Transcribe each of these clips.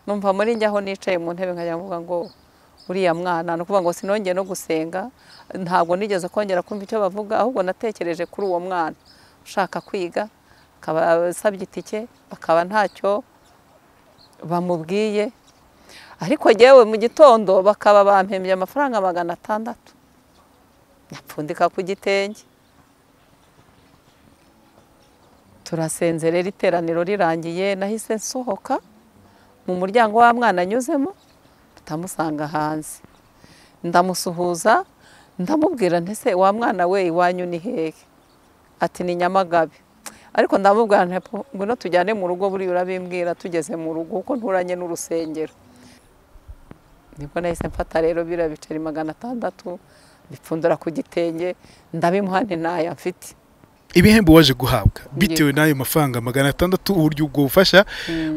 numva muri njye aho nicaye mu ntebe nkajya mvuga ngo uriya mwana ni ukuvuga ngo sinongeye no gusenga ntabwo nigeze kongera kumva icyo bavuga ahubwo natekereje kuri uwo mwana ushaka kwiga akaba asabye itike akaba ntacyo bamubwiye ariko yewe mu gitondo bakaba bampembye amafaranga magana atandatu nyapfundika ku gitenge turasenze rero iteraniro rirangiye nahise nsohoka mu muryango wa mwana anyuzemo tutamusanga hanze ndamusuhuza ndamubwira ntese wa mwana we iwanyu ni hehe ati ni nyamagabe ariko ndamubwira ngwino tujyane mu rugo buriya urabimbwira tugeze mu rugo kuko nturanye n'urusengero nibwo nahise mfata rero biriya biceri magana atandatu bipfundura ku gitenge ndabimuha ntaya mfite ibihembo waje guhabwa bitewe n'ayo mafaranga magana atandatu uburyo ubwo bufasha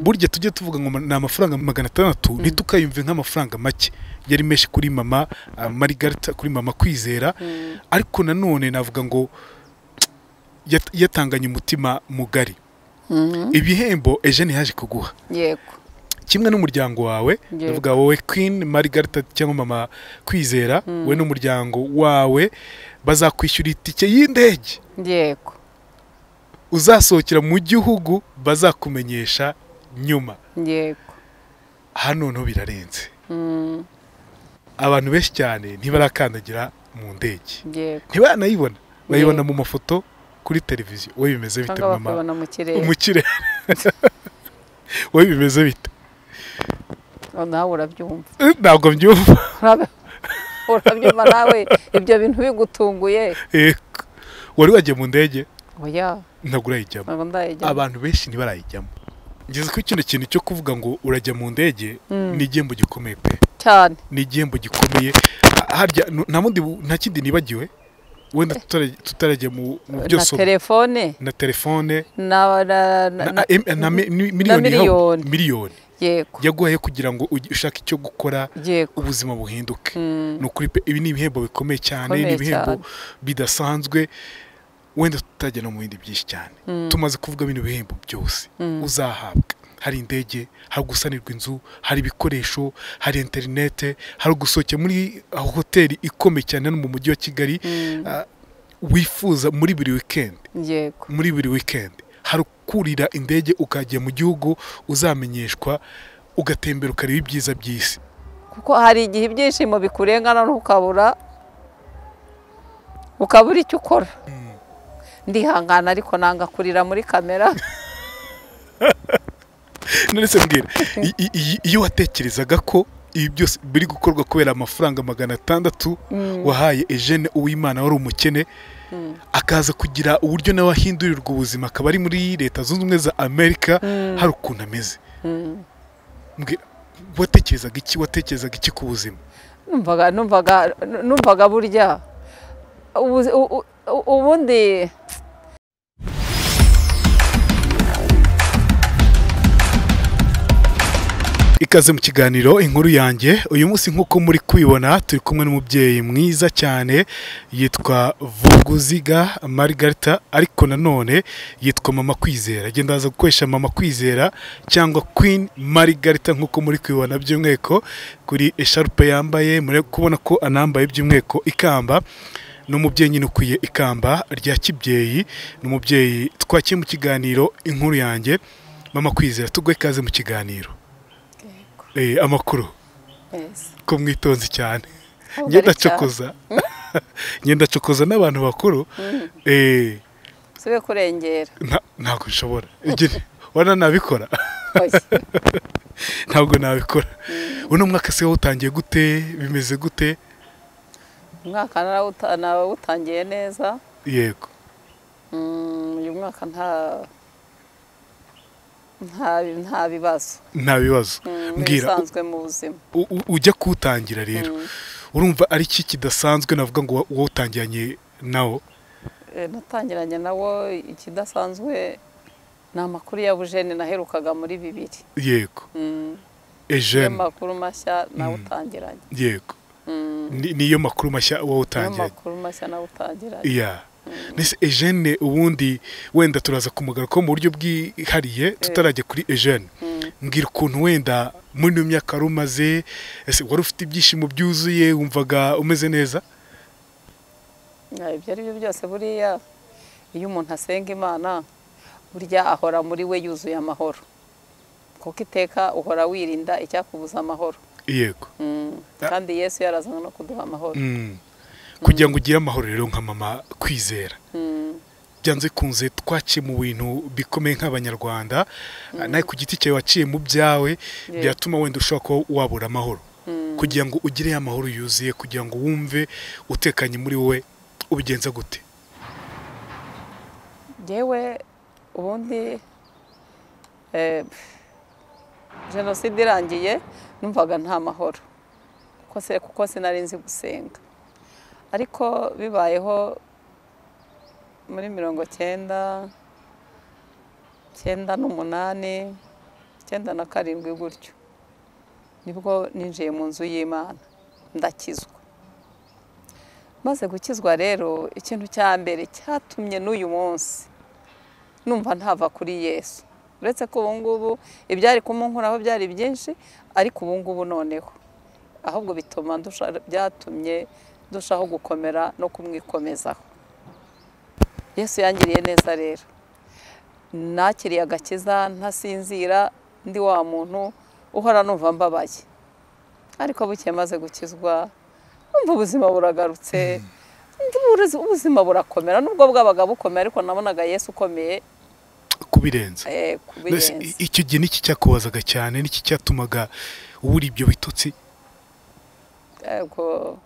burya tujye tuvuga ngo ni amafaranga magana atandatu ntitukayumve nk'amafaranga make yari menshi kuri mama marigarita kuri mama kwizera ariko nanone navuga ngo yatanganye umutima mugari ibihembo eugene yaje kuguha yego kimwe n'umuryango wawe navuga wowe kwini marigarita cyangwa mama kwizera we n'umuryango wawe bazakwishyura itike y'indege yego uzasohokera mu gihugu bazakumenyesha nyuma yego aha noneho birarenze abantu benshi cyane ntibarakandagira mu ndege yego ntibanayibona bayibona mu mafoto kuri televiziyo wowe bimeze bite mama bakabona mu kirere mu kirere wowe bimeze bite nawe urabyumva Eh, ntabwo mbyumva Urabe- urabyumva nawe ibyo bintu bigutunguye Yego. wari wagiye mu ndege oya ntabwo urayijyamo ntabwo ndayijya abantu benshi ntibarayijyamo ngeze kuri kino kintu cyo kuvuga ngo urajya mu ndege ni igihembo gikomeye pe cyane ni igihembo gikomeye Ah, harya nu- nta bundi bu- nta kindi nibagiwe wenda tutara- tutarajya mu mu byo na soma telefone na telefone na na- na- na- em- na mi- ni- miliyoni yahawe- miliyoni. miliyoni yego yaguhaye kugira ngo ugi- ushake icyo gukora yego ubuzima buhinduke Mm. ni ukuri pe ibi ni ibihembo bikomeye cyane ni Bikomeye ibihembo cyane. bidasanzwe wenda tutajya no mu bindi byinshi cyane tumaze kuvuga bino bihembo byose uzahabwa hari indege hari gusanirwa inzu hari ibikoresho hari interinete hari gusohokera muri hoteli ikomeye cyane hano mu mujyi wa kigali ah, wifuza muri buri wikendi yego muri buri wikendi hari ukurira indege ukajya mu gihugu uzamenyeshwa ugatembera ukareba ibyiza by'isi kuko hari igihe ibyishimo bikurengana ntukabura ukabura icyo ukora ndihangana ariko nanga kurira muri kamera nonese mbwira i- i- i- iyo watekerezaga ko ibi byose biri gukorwa kubera amafaranga magana atandatu wahaye Eugene uwimana wari umukene akaza kugira uburyo nawe ahindurirwa ubuzima akaba ari muri leta zunze ubumwe za amerika hari ukuntu ameze Mbwira, watekerezaga iki watekerezaga iki ku buzima numvaga numvaga numvaga burya ubu- u- u- ubundi ikaze mu kiganiro inkuru yanjye uyu munsi nk'uko muri kwibona turi kumwe n'umubyeyi mwiza cyane yitwa vuguziga marigarita ariko nanone yitwa mama kwizera agenda aza gukoresha mama kwizera cyangwa queen marigarita nk'uko muri kwibona by'umweko kuri esharupe yambaye muri kubona ko anambaye by'umweko ikamba ni umubyeyi nyine ukwiye ikamba rya kibyeyi ni umubyeyi twakiye mu kiganiro inkuru yanjye mama kwizera tugwe ikaze mu kiganiro Eh, amakuru ko mwitonze cyane ngenda cokoza ngenda cokoza n'abantu bakuru eh, sibe kurengera nta- ntabwo nshobora Igire, wana nabikora Oya. ntabwo nabikora uno mwaka se wawutangiye gute bimeze gute umwaka narawuta- nawutangiye neza yego Mm, uyu mwaka nta nta nta bibazo nta bibazo Mm, mbwira u- nk'ibisanzwe mu buzima u- u- ujya kuwutangira rero urumva ari iki kidasanzwe navuga ngo wa- wawutangiranye nawo Eh, natangiranye nawo ikidasanzwe ni amakuru ya bujene naherukaga muri bibiri yego Mm, niyo ejene makuru mashya nawutangiranye yego Mm, Ni- niyo makuru mashya niyo wawutangiranye makuru mashya nawutangiranye iya mbese Eugene ubundi wenda turaza kumugara ko mu buryo bwihariye tutarajya kuri Eugene Mm. mbwira ukuntu wenda muri ino myaka wari umaze ese wari ufite ibyishimo byuzuye wumvaga umeze neza ibyo ari byo byose buriya iyo umuntu asenga imana burya ahora muri we yuzuye amahoro kuko iteka uhora wirinda icyakubuza amahoro yego Mm. kandi yesu yarazana no kuduha amahoro Mm. kugira ngo ugire amahoro rero nka mama kwizera Mm. byanze kunze twaciye mu bintu bikomeye nk'abanyarwanda nawe ku giti cyawe waciye mu byawe byatuma wenda ushobora kuba wabura amahoro kugira ngo ugire ya mahoro yuzuye kugira ngo wumve utekanye muri wowe ubigenza gute yewe ubundi eh, jenoside irangiye numvaga nta mahoro kuko se- kuko sinari nzi gusenga ariko bibayeho muri mirongo cyenda cyenda n'umunani cyenda na karindwi gutyo nibwo ninjiye mu nzu y'imana ndakizwa maze gukizwa rero ikintu cya mbere cyatumye n'uyu munsi numva ntava kuri yesu uretse ko ubu ngubu ibyari kumunkuraho byari byinshi ariko ubu ngubu noneho ahubwo bituma ndusha- byatumye ndushaho gukomera no kumwikomezaho yesu yangiriye neza rero nakiriye agakiza ntasinzira ndi wa muntu uhora numva mbabaye ariko bukeye maze gukizwa umva ubuzima buragarutse Ubu- ubuzima burakomera nubwo bwabaga bukomeye ariko nabonaga yesu ukomeye kubirenza eh, ku birenze Mbese i- icyo gihe n'iki cyakubazaga cyane n'iki cyatumaga ubura ibyo bitotsi yego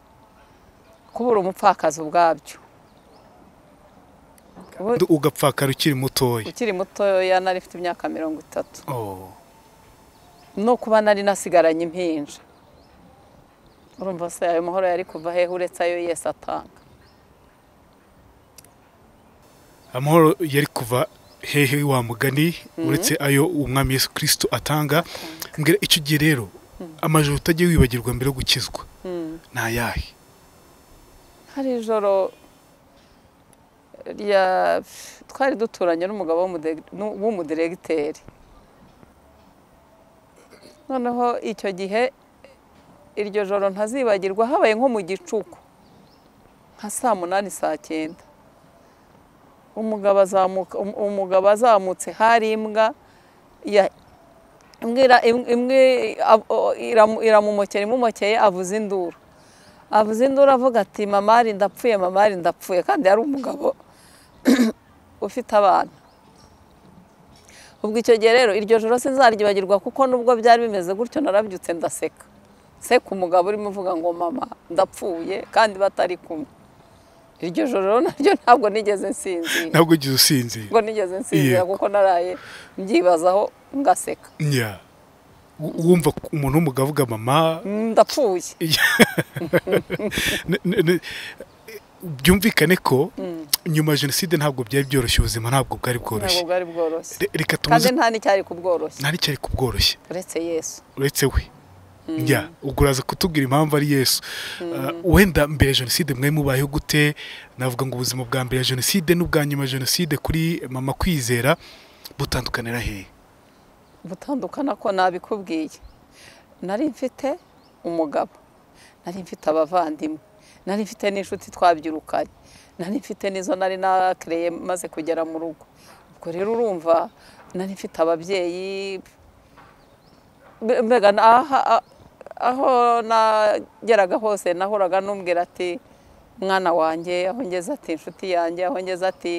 kubura umupfakazi ubwabyo Ubu- ndu- ugapfakara ukiri mutoya ukiri mutoya nari mfite imyaka mirongo itatu Oh. no kuba nari nasigaranye impinja urumva se ayo mahoro yari kuva hehe uretse ayo yesu atanga amahoro yari kuva hehe wa mugani uretse ayo umwami yesu kirisito atanga mbwira icyo gihe rero amajoro utagiye wibagirwa mbere yo gukizwa Mm. ni ayahe hari ijoro rya twari duturanye n'umugabo w'umude- nu- w'umudiregiteri noneho icyo gihe iryo joro ntazibagirwa habaye nko mu gicuku nka saa munani saa cyenda umugabo azamuka um- umugabo azamutse hari imbwa ya- imbwa ira- im- imwe ab- o- iramu- iramumokera imumokeye avuza induru avuze induru avuga ati mamari ndapfuye mamari ndapfuye kandi yari umugabo ufite abana ubwo icyo gihe rero iryo joro sinzaryibagirwa kuko nubwo byari bimeze gutyo narabyutse ndaseka nseka umugabo urimo uvuga ngo mama ndapfuye kandi batari kumwe iryo joro rero naryo ntabwo nigeze nsinzira ntabwo ugize usinzira ntabwo nigeze nsinzira Yego. kuko naraye mbyibazaho ngaseka Nya. W- wumva umuntu w'umugabo avuga mama ndapfuye N- n- n- byumvikane ko nyuma ya jenoside ntabwo byari byoroshye ubuzima ntabwo bwari ntabwo bworoshye bwari bworoshye Re- reka kandi tumaze nta n'icyari kubworoshye nta n'icyari kubworoshya uretse yesu uretse we njya ubwo uraza kutubwira impamvu ari yesu Ah, wenda mbere ya jenoside mwari mubayeho gute navuga ngo ubuzima bwa mbere ya jenoside n'ubwa nyuma ya jenoside kuri mama kwizera butandukanira hehe gutandukana ko nabikubwiye nari mfite umugabo nari mfite abavandimwe nari mfite n'inshuti twabyirukanye nari mfite n'izo nari nakereye maze kugera mu rugo ubwo rero urumva nari mfite ababyeyi mbe- mbega na- aha- a- aho nageraga hose nahoraga n'umbwira ati mwana wanjye aho ngeze ati inshuti yanjye aho ngeze ati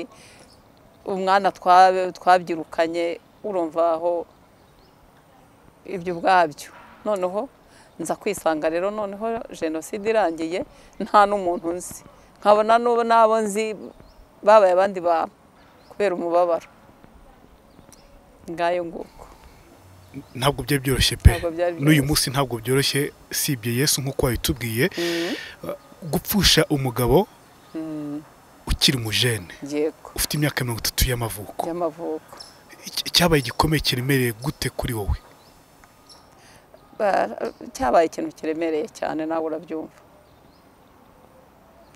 umwana twa- twabyirukanye urumva aho ibyo ubwabyo noneho nza kwisanga rero noneho jenoside irangiye nta n'umuntu nzi nkabona n'ubu n'abo nzi babaye abandi bantu kubera umubabaro ngayo nguko ntabwo byari byoroshye pe Ntabwo byari n'uyu byoroshye. munsi ntabwo byoroshye sibye yesu nk'uko wabitubwiye Ah, gupfusha umugabo ukiri umujene yego ufite imyaka mirongo itatu y'amavuko by'amavuko Iki- cyabaye igikomeye kiremereye gute kuri wowe Ba- cyabaye ikintu kiremereye cyane nawe urabyumva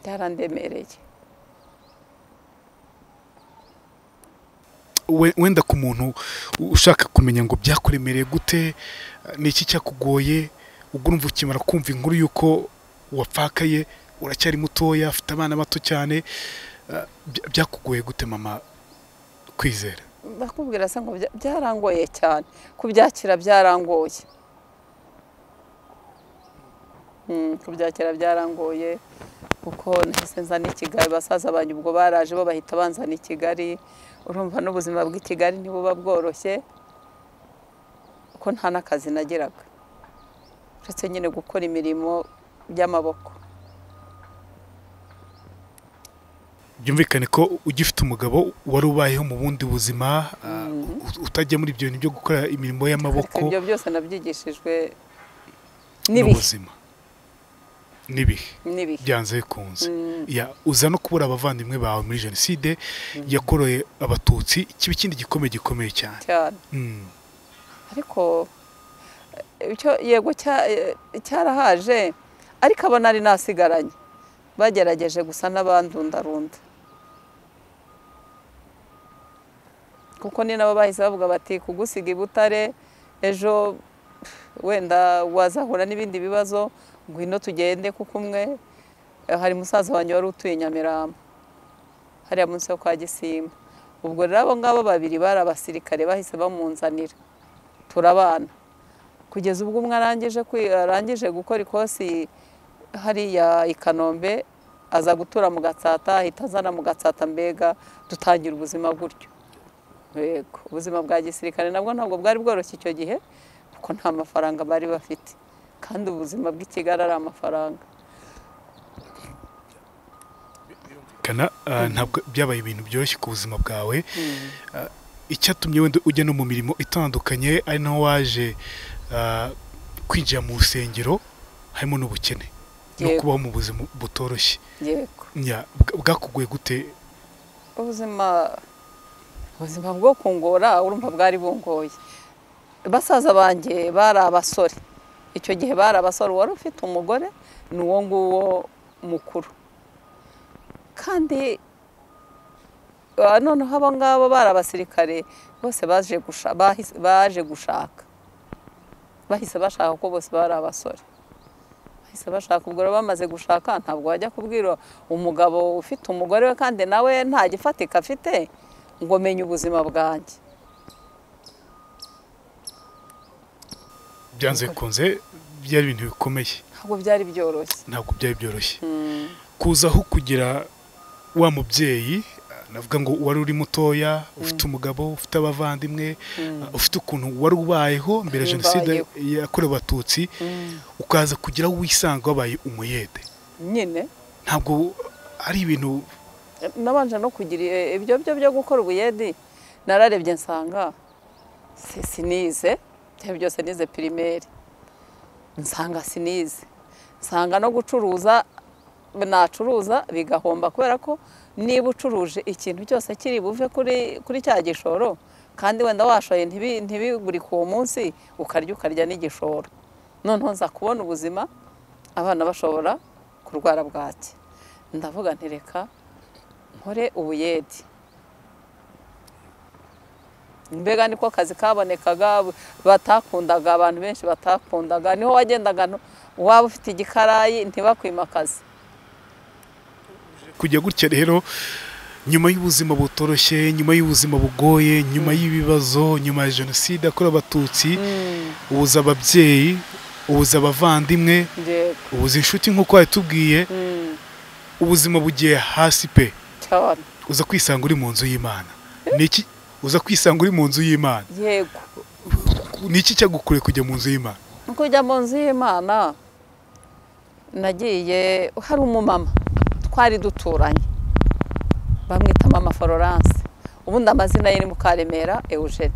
byarandemereye we- wenda ku muntu ushaka kumenya ngo byakuremereye gute ni iki cyakugoye ubwo urumva ukimara kumva inkuru y'uko wapfakaye uracyari mutoya afite abana bato cyane eh, bya- byakugoye gute mama kwizera bakubwira se ngo bya- byarangoye cyane kubyakira byarangoye Mm, kubyakira byarangoye kuko nahise nzana i kigali basaza banjye ubwo baraje bo bahita banzana i kigali urumva n'ubuzima bw'i kigali ntibuba bworoshye kuko nta n'akazi nagiraga uretse nyine gukora imirimo y'amaboko byumvikane ko ugifite umugabo wari ubayeho mu bundi buzima ah, ut- utajya muri ibyo bintu byo gukora imirimo ariko y'amaboko ibyo byose nabyigishijwe n'ibihe n'ubuzima n'ibihe n'ibihe byanze bikunze Mm. Ya, uza no kubura abavandimwe bawe muri jenoside yakoroye abatutsi kiba ikindi gikomeye gikomeye cyane cyane Mm. ariko eh, icyo yego cya- eh, cyarahaje ariko abo nari nasigaranye bagerageje gusa n'abandundarunda kuko ni nabo bahise bavuga bati kugusiga i butare ejo wenda wazahura n'ibindi bibazo ngwino tugende kuko umwe eh, hari musaza wanjye wari utuye i Nyamirambo hariya munsi yo kwa Gisimba ubwo rero abo ngabo babiri bari abasirikare bahise bamunzanira turabana kugeza ubwo umwe arangije kwi- arangije gukora ikosi hariya i kanombe aza gutura mu gatsata ahita azana mu gatsata mbega dutangira ubuzima gutyo yego ubuzima bwa gisirikare nabwo ntabwo bwari bworoshye icyo gihe kuko nta mafaranga bari bafite kandi ubuzima bw'i kigali ari amafaranga kana ah, ntabwo byabaye ibintu byoroshye ku buzima bwawe Ah, icyatumye wenda ujya no mu mirimo itandukanye ari naho waje ah, kwinjira mu rusengero harimo n'ubukene no Yego. kubaho mu buzima butoroshye yego Ya, bwa- bwakugoye gute ubuzima ubuzima bwo kungora urumva bwari bungoye basaza banjye bari abasore icyo gihe bari abasore uwari ufite umugore ni uwo nguwo mukuru kandi ah, noneho abo ngabo bari abasirikare bose baje gusha- bahise- baje gushaka bahise bashaka ko bose bari abasore bahise bashaka ubwo rero bamaze gushaka ntabwo wajya kubwira umugabo ufite umugore we kandi nawe nta gifatika afite ngo menye ubuzima bwanjye byanze bikunze byari ibintu bikomeye ntabwo byari byoroshye ntabwo byari byoroshye Mm, kuza aho kugira wa mubyeyi ah, navuga ngo wari uri mutoya ufite umugabo ufite abavandimwe ah, ufite ukuntu wari ubayeho mbere ya jenoside yakorewe abatutsi mm, ukaza kugira aho wisanga wabaye umuyede nyine ntabwo ari ibintu nabanje no kugira i- ibyo byo byo gukora ubuyedi nararebye nsanga si- sinize byari byose nize pirimeri nsanga sinize nsanga no gucuruza nacuruza bigahomba kubera ko niba ucuruje ikintu cyose kiri buve kuri kuri cya gishoro kandi wenda washoye ntibi- ntibigurike uwo munsi ukarya ukarya n'igishoro noneho nza kubona ubuzima abana bashobora kurwara bwaki ndavuga nti reka nkore ubuyedi mbega niko kazi kabonekaga batakundaga abantu benshi batakundaga niho wagendaga no- waba ufite igikarayi ntibakwimakaze kujya gutya rero nyuma y'ubuzima butoroshye nyuma y'ubuzima bugoye nyuma y'ibibazo nyuma ya jenoside yakorewe abatutsi ubuza ababyeyi ubuza abavandimwe yego ubuza inshuti nk'uko wabitubwiye Mm, ubuzima bugiye hasi pe cyane uza kwisanga uri mu nzu y'imana niki uza kwisanga uri mu nzu y'imana yego niki cyagukureye kujya mu nzu y'imana kujya mu nzu y'imana nagiye hari umumama twari duturanye bamwita mama florence ubundi amazina ye ni mukaremera eugene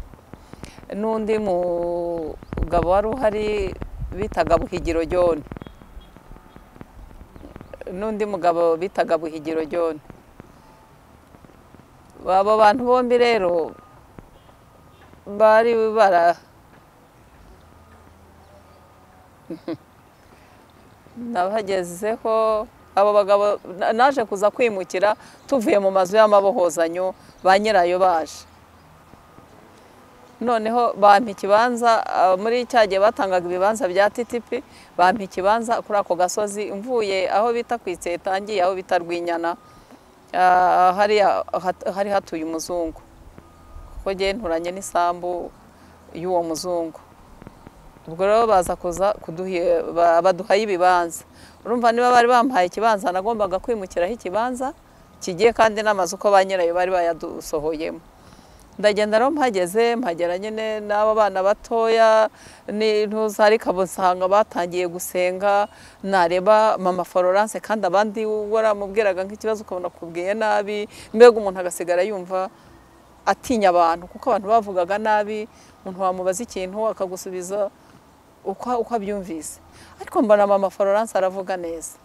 n'undi mugabo wari uhari bitaga buhigiro john n'undi mugabo bitaga buhigiro john abo bantu bombi rero bari bara nabagezeho abo bagabo na- naje kuza kwimukira tuvuye mu mazu y'amabohozanyo ba nyirayo baje noneho bampa ikibanza ah, muri cya gihe batangaga ibibanza bya titipi bampa ikibanza kuri ako gasozi mvuye aho bita ku itseta ngiye aho bita rwinyana ah, hariya hat- hari hatuye umuzungu kuko ngewe nturanye n'isambu y'uwo muzungu ubwo rero baza kuza kuduha- ba- baduhaye ibibanza urumva niba bari bampaye ikibanza nagombaga kwimukiraho ikibanza kigiye kandi n'amazu uko ba nyirayo bari bayadusohoyemo ndagenda rero mpageze mpagera nyine n'aba bana batoya ni- ntuza ariko abo nsanga batangiye gusenga nareba mama florence kandi abandi waramubwiraga nk'ikibazo ukabona kubwiye nabi mbega umuntu agasigara yumva atinya abantu kuko abantu bavugaga nabi umuntu wamubaza ikintu akagusubiza uko uko abyumvise ariko mbona mama florence aravuga neza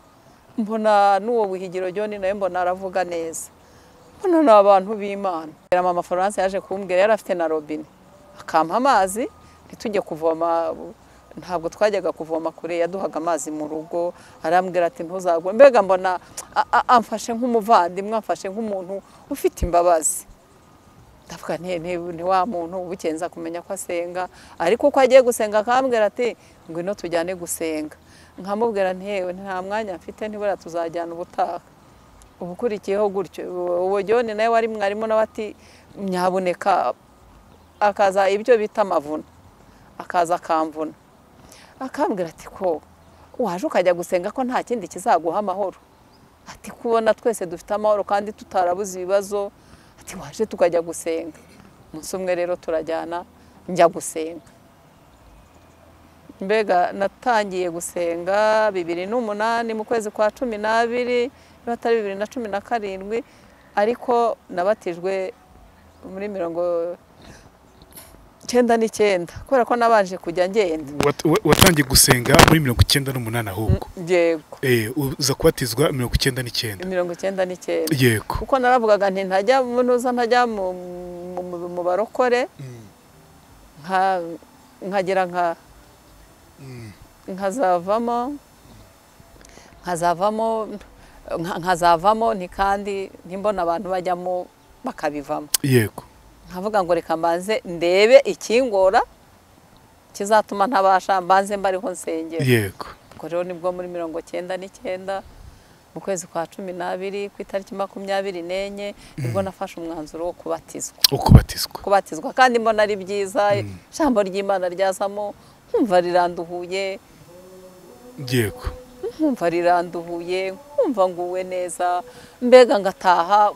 mbona n'uwo buhigiro joni nawe mbona aravuga neza mbona ni abantu b'imana mama florence yaje kumbwira yari afite na robine akampa amazi ntitujye kuvoma ntabwo twajyaga kuvoma kure yaduhaga amazi mu rugo arambwira ati ntuzagwe mbega mbona a- a- amfashe nk'umuvandimwe amfashe nk'umuntu ufite imbabazi ndavuga nti nti- ni wa muntu ubukenza kumenya ko asenga ariko uko agiye gusenga akambwira ati ngwino tujyane gusenga nkamubwira nti yewe nta mwanya mfite ntibura tuzajyana ubutaha ubukurikiyeho gutyo uwo jyone nawe wari mwarimu nawe ati nyaboneka akaza ibyo bita amavuna akaza akamvuna akambwira ati ko waje ukajya gusenga ko nta kindi kizaguha amahoro ati kubona twese dufite amahoro kandi tutarabuze ibibazo ati waje tukajya gusenga umunsi umwe rero turajyana njya gusenga mbega natangiye gusenga bibiri n'umunani mu kwezi kwa cumi n'abiri niba atari bibiri na cumi na karindwi ariko nabatijwe muri mirongo cyenda n'icyenda kubera ko nabanje kujya ngenda Wat- wa- watangiye gusenga muri mirongo icyenda n'umunani ahubwo yego Eh, uza kubatizwa mirongo icyenda n'icyenda mirongo icyenda n'icyenda yego kuko naravugaga nti ntajya mu ntuza ntajya mu, mu, mu- mu barokore nka nkagira nka nkazavamo nkazavamo nka- nkazavamo nti kandi ntimbona abantu bajyamo bakabivamo yego nkavuga ngo reka mbanze ndebe ikingora kizatuma ntabasha mbanze mbariho nsengera yego ubwo rero nibwo muri mirongo cyenda n'icyenda mu kwezi kwa cumi n'abiri ku itariki makumyabiri n'enye nibwo nafashe umwanzuro wo kubatizwa ukubatizwa kubatizwa kandi mbona ari byiza ijambo ry'imana ryazamo nkumva riranduhuye yego nkumva riranduhuye nkumva nguwe neza mbega ngataha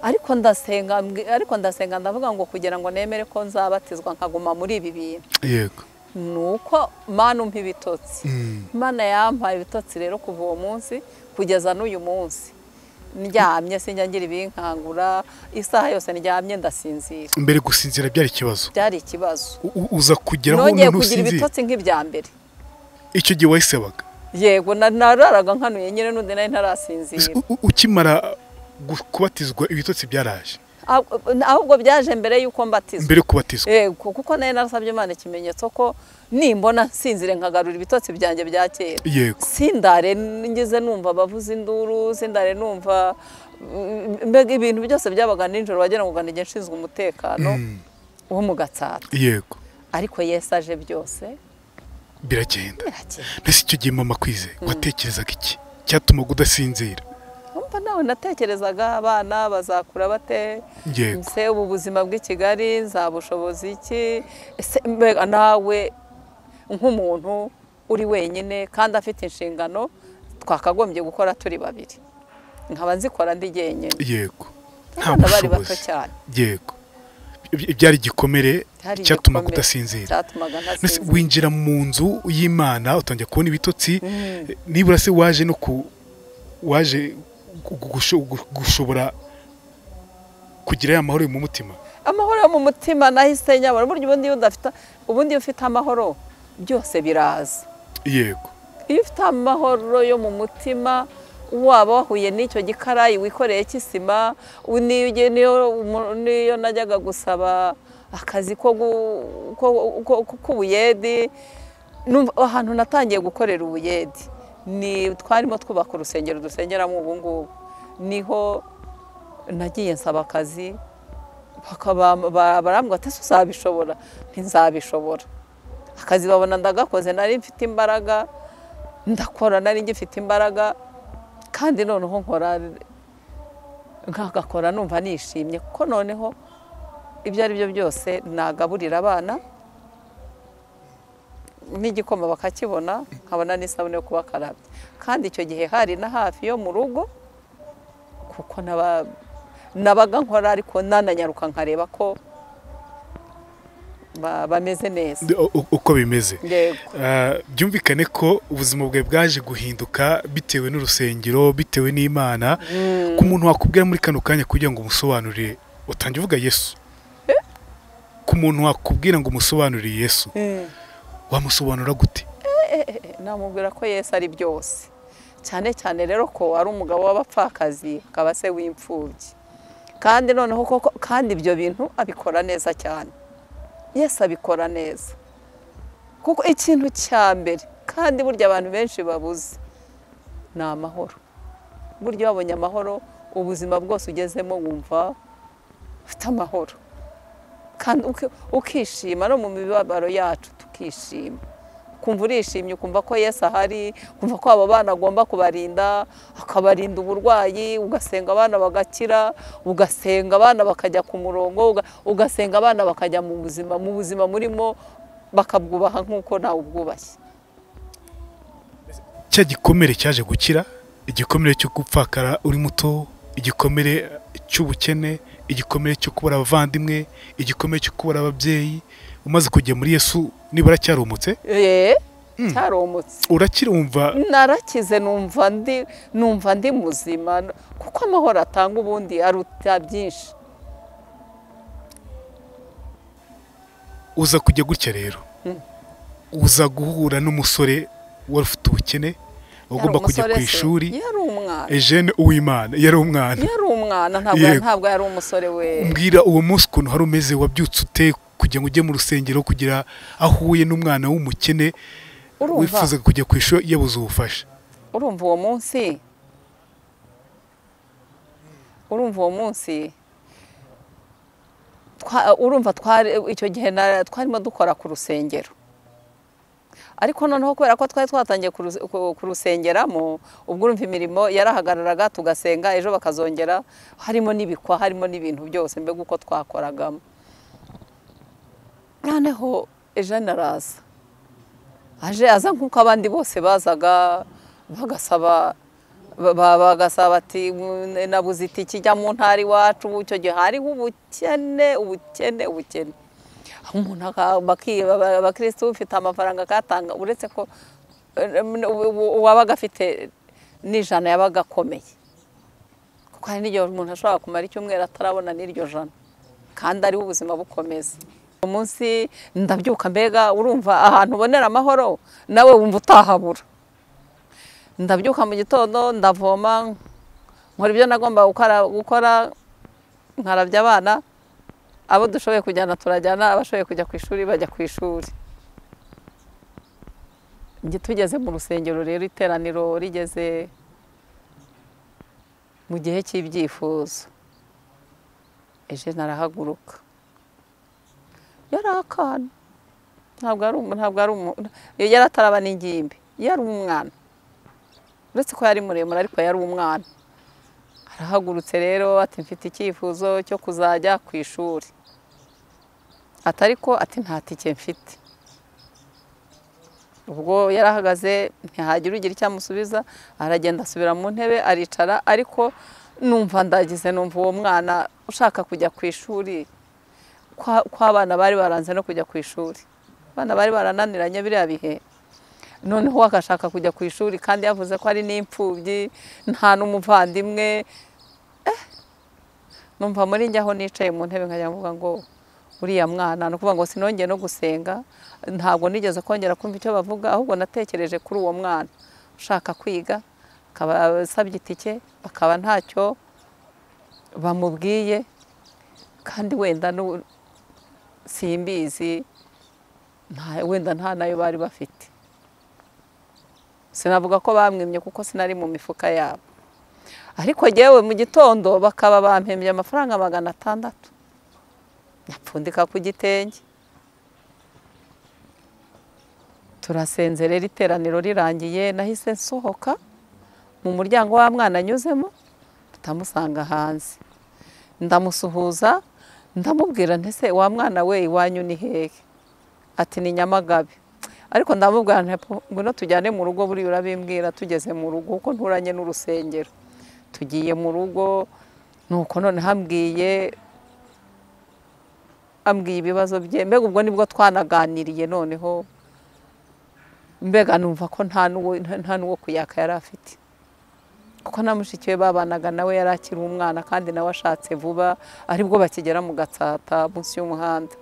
ariko ndasenga ariko ndasenga ndavuga ngo kugira ngo nemere ko nzabatizwa nkaguma muri ibi bintu yego ni uko mana umpa ibitotsi Imana yampaye ibitotsi rero kuva uwo munsi kugeza n'uyu munsi ndyamye sinjya ngira ibinkangura isaha yose ndyamye ndasinzira mbere gusinzira byari ikibazo byari ikibazo U- u- uza kugeraho nongeye none kugira usinzira ibitotsi nk'ibya mbere icyo gihe wayisebaga yego na- nararaga nkanuye nyine n'undi nawe ntarasinzira U- u- ukimara gu- kubatizwa ibitotsi byaraje Ahubwo- ahubwo byaje mbere y'uko mbatizwa mbere yo kubatizwa yego kuko nawe narasabye imana ikimenyetso ko nimbona nsinzire nkagarura ibitotsi byanjye bya kera yego sindare ngeze numva bavuza induru sindare numva mm, mbega ibintu byose byabaga nijoro wagira ngo ugana igihe nshinzwe umutekano wo mu gatsata yego ariko yesu aje byose biragenda birakeye mbese icyo gihe mama kwize watekerezaga iki cyatumaga udasinzira umva nawe natekerezaga abana bazakura bate yego ese ubu buzima bw'i kigali nzabushoboza iki ese mbega nawe nk'umuntu uri wenyine kandi afite inshingano twakagombye gukora turi babiri nkaba nzikora ndi jyenyine yego nta abana bari bato bushobozi cyane yego Iby- byari igikomere Byari cyatumaga igikomere. udasinzira cyatumaga Mbese ntasinzira winjira mu nzu y'imana utangira kubona ibitotsi nibura se waje no ku waje gu- gu- gusho- gu- gushobora kugira ya mahoro mu mutima amahoro yo mu mutima nahise nyabona burya ubundi iyo udafite ubundi iyo ufite amahoro byose biraza yego iyo ufite amahoro yo mu mutima waba wahuye n'icyo gikarayi wikoreye cy'isima u- niyo ugiye- niyo umu- niyo najyaga gusaba akazi ko gu- ko- ko- ko- k'ubuyedi numva- ahantu natangiye gukorera ubuyedi ni twarimo twubaka urusengero dusengeramo ubu ngubu niho nagiye nsaba akazi bakaba barambwira ati ese uzabishobora ntizabishobora akazi babona ndagakoze nari mfite imbaraga ndakora nari ngifite imbaraga kandi noneho nkora nkagakora numva nishimye kuko noneho ibyo ari byo byose nagaburira abana n'igikoma bakakibona nkabona n'isabune yo kubakarabya kandi icyo gihe hari na hafi yo mu rugo kuko nabaga nkora ariko nananyaruka nkareba ko bameze neza uko bimeze yego Ah, byumvikane ko ubuzima bwawe bwaje guhinduka bitewe n'urusengero bitewe n'imana ku muntu wakubwira muri kano kanya kugira ngo umusobanurire utange uvuga yesu ku muntu wakubwira ngo umusobanurire yesu wamusobanura gute namubwira ko yesu ari byose cyane cyane rero ko ari umugabo w'abapfakazi akaba se w'imfubyi kandi noneho koko kandi ibyo bintu abikora neza cyane yesu abikora neza kuko ikintu cya mbere kandi burya abantu benshi babuze ni amahoro burya babonye amahoro ubuzima bwose ugezemo wumva ufite amahoro kandi uki- ukishima no mu mibabaro yacu tukishima ukumva urishimye ukumva ko yesu ahari ukumva ko abo bana agomba kubarinda akabarinda uburwayi ugasenga abana bagakira ugasenga abana bakajya ku murongo uga- ugasenga abana bakajya mu buzima mu buzima murimo bakabwubaha nk'uko nawe ubwubashye cya gikomere cyaje gukira igikomere cyo gupfakara uri muto igikomere cy'ubukene igikomere cyo kubura abavandimwe igikomere cyo kubura ababyeyi umaze kujya muri yesu nibura cyarumutse eee cyaromotse urakirumva narakize numva ndi numva ndi muzima kuko amahoro atanga ubundi aruta byinshi uza kujya gutya rero uza guhura n'umusore wari ufite ubukene wagomba Yari kujya ku umusore se, ishuri yari umwana ejene uwimana yari umwana yari umwana ntabwo Yego. ntabwo yari umusore we mbwira uwo munsi ukuntu hari umeze wabyutse ute kugira ngo ujye mu rusengero kugira aho uhuye n'umwana w'umukene urumva wifuza kujya ku ishuri yabuze ubufasha urumva uwo munsi urumva uwo munsi twa- urumva twari icyo gihe na- twarimo dukora ku rusengero ariko noneho kubera ko twari twatangiye kuruse- ku- kurusengeramo ubwo urumva imirimo yarahagararaga tugasenga ejo bakazongera harimo n'ibikwa harimo n'ibintu byose mbega uko twakoragamo noneho ejene araza aje aza nk'uko abandi bose bazaga bagasaba ba- ba- bagasaba ati "Mu- nabuze itike ijya mu ntara iwacu ubu icyo gihe hariho ubukene ubukene ubukene umuntu aka- baki- ba- abakirisitu ufite amafaranga akatanga uretse ko eh, u- u- uwabaga afite n'ijana yabaga akomeye kuko hari n'igihe umuntu ashobora kumara icyumweru atarabona n'iryo jana kandi ariho ubuzima bukomeza umunsi ndabyuka mbega urumva ahantu ubonera amahoro nawe wumva utahabura ndabyuka mu gitondo ndavoma nkora ibyo nagomba gukora- gukora nkarabya abana abo dushoboye kujyana turajyana abashoboye kujya ku ishuri bajya ku ishuri njye tugeze mu rusengero rero iteraniro rigeze mu gihe cy'ibyifuzo ejene arahaguruka yari akana ntabwo ari umu- ntabwo ari umuntu yari ataraba n'ingimbi yari umwana uretse ko yari muremure ariko yari umwana arahagurutse rero ati mfite icyifuzo cyo kuzajya ku ishuri ati ariko ati nta tike mfite ubwo yarahagaze ntihagira ugira icyo amusubiza aragenda asubira mu ntebe aricara ariko numva ndagize numva uwo mwana ushaka kujya ku ishuri kwa- kw'abana bari baranze no kujya ku ishuri abana bari barananiranye biriya bihe noneho we agashaka kujya ku ishuri kandi yavuze ko ari n'imfubyi nta n'umuvandimwe Eh, numva muri njye aho nicaye mu ntebe nkajya mvuga ngo uriya mwana ni ukuvuga ngo sinongeye no gusenga ntabwo nigeze kongera kumva icyo bavuga ahubwo natekereje kuri uwo mwana ushaka kwiga akaba asabye itike akaba ntacyo bamubwiye kandi wenda n'u- simbizi nta- wenda nta nayo bari bafite sinavuga ko bamwimye kuko sinari mu mifuka yabo ariko yewe mu gitondo bakaba bampembye amafaranga magana atandatu yapfundika ku gitenge turasenze rero iteraniro rirangiye nahise nsohoka mu muryango wa mwana anyuzemo ndamusanga hanze ndamusuhuza ndamubwira ntese wa mwana we iwanyu ni hehe ati ni nyamagabe ariko ndamubwira ngwino tujyane mu rugo buriya urabimbwira tugeze mu rugo kuko nturanye n'urusengero tugiye mu rugo nuko none hambwiye ambwiye ibibazo bye mbega ubwo nibwo twanaganiriye noneho mbega numva ko nta n'uwo kuyaka yari afite kuko na mushiki we babanaga nawe yari akiri umwana kandi nawe ashatse vuba aribwo bakigera mu gatsata munsi y'umuhanda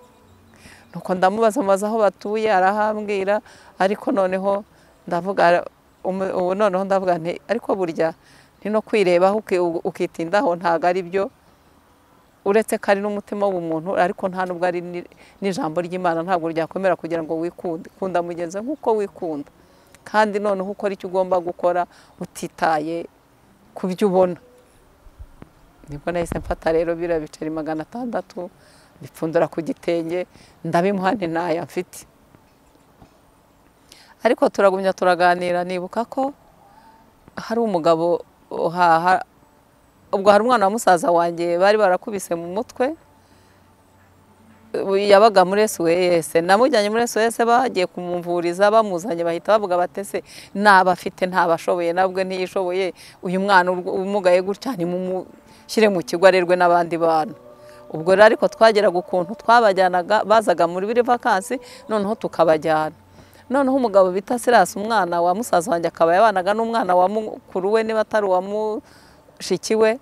nuko ndamubaza amaze aho batuye arahambwira ariko noneho ndavuga noneho ndavuga nti ariko burya ni no kwirebaho ukitindaho ntabwo ari byo uretse ko ari n'umutima w'umuntu ariko nta nubwo ari n'ijambo ry'imana ntabwo ryakomera kugira ngo wikunde kunda mugenzi nk'uko wikunda kandi noneho ukora icyo ugomba gukora utitaye ku byo ubona nibwo nahise mfata rero biriya biceri magana atandatu bipfundura ku gitenge ndabimuha ntayo mfite ariko turagumya turaganira nibuka ko hari umugabo ubwo hari umwana wa musaza wanjye bari barakubise mu mutwe yabaga muri sos namujyanye muri sos bagiye kumumvuriza bamuzanye bahita bavuga batese ntabafite ntabashoboye nabwe ntiyishoboye uyu mwana umugaye gutya nimumushyire mu kigo arerwe n'abandi bantu ubwo rero ariko twageraga ukuntu twabajyanaga bazaga muri biri vakansi noneho tukabajyana noneho umugabo bita sirasi umwana wa musaza wanjye akaba yabanaga n'umwana wa mukuru we niba atari uwa shikiwe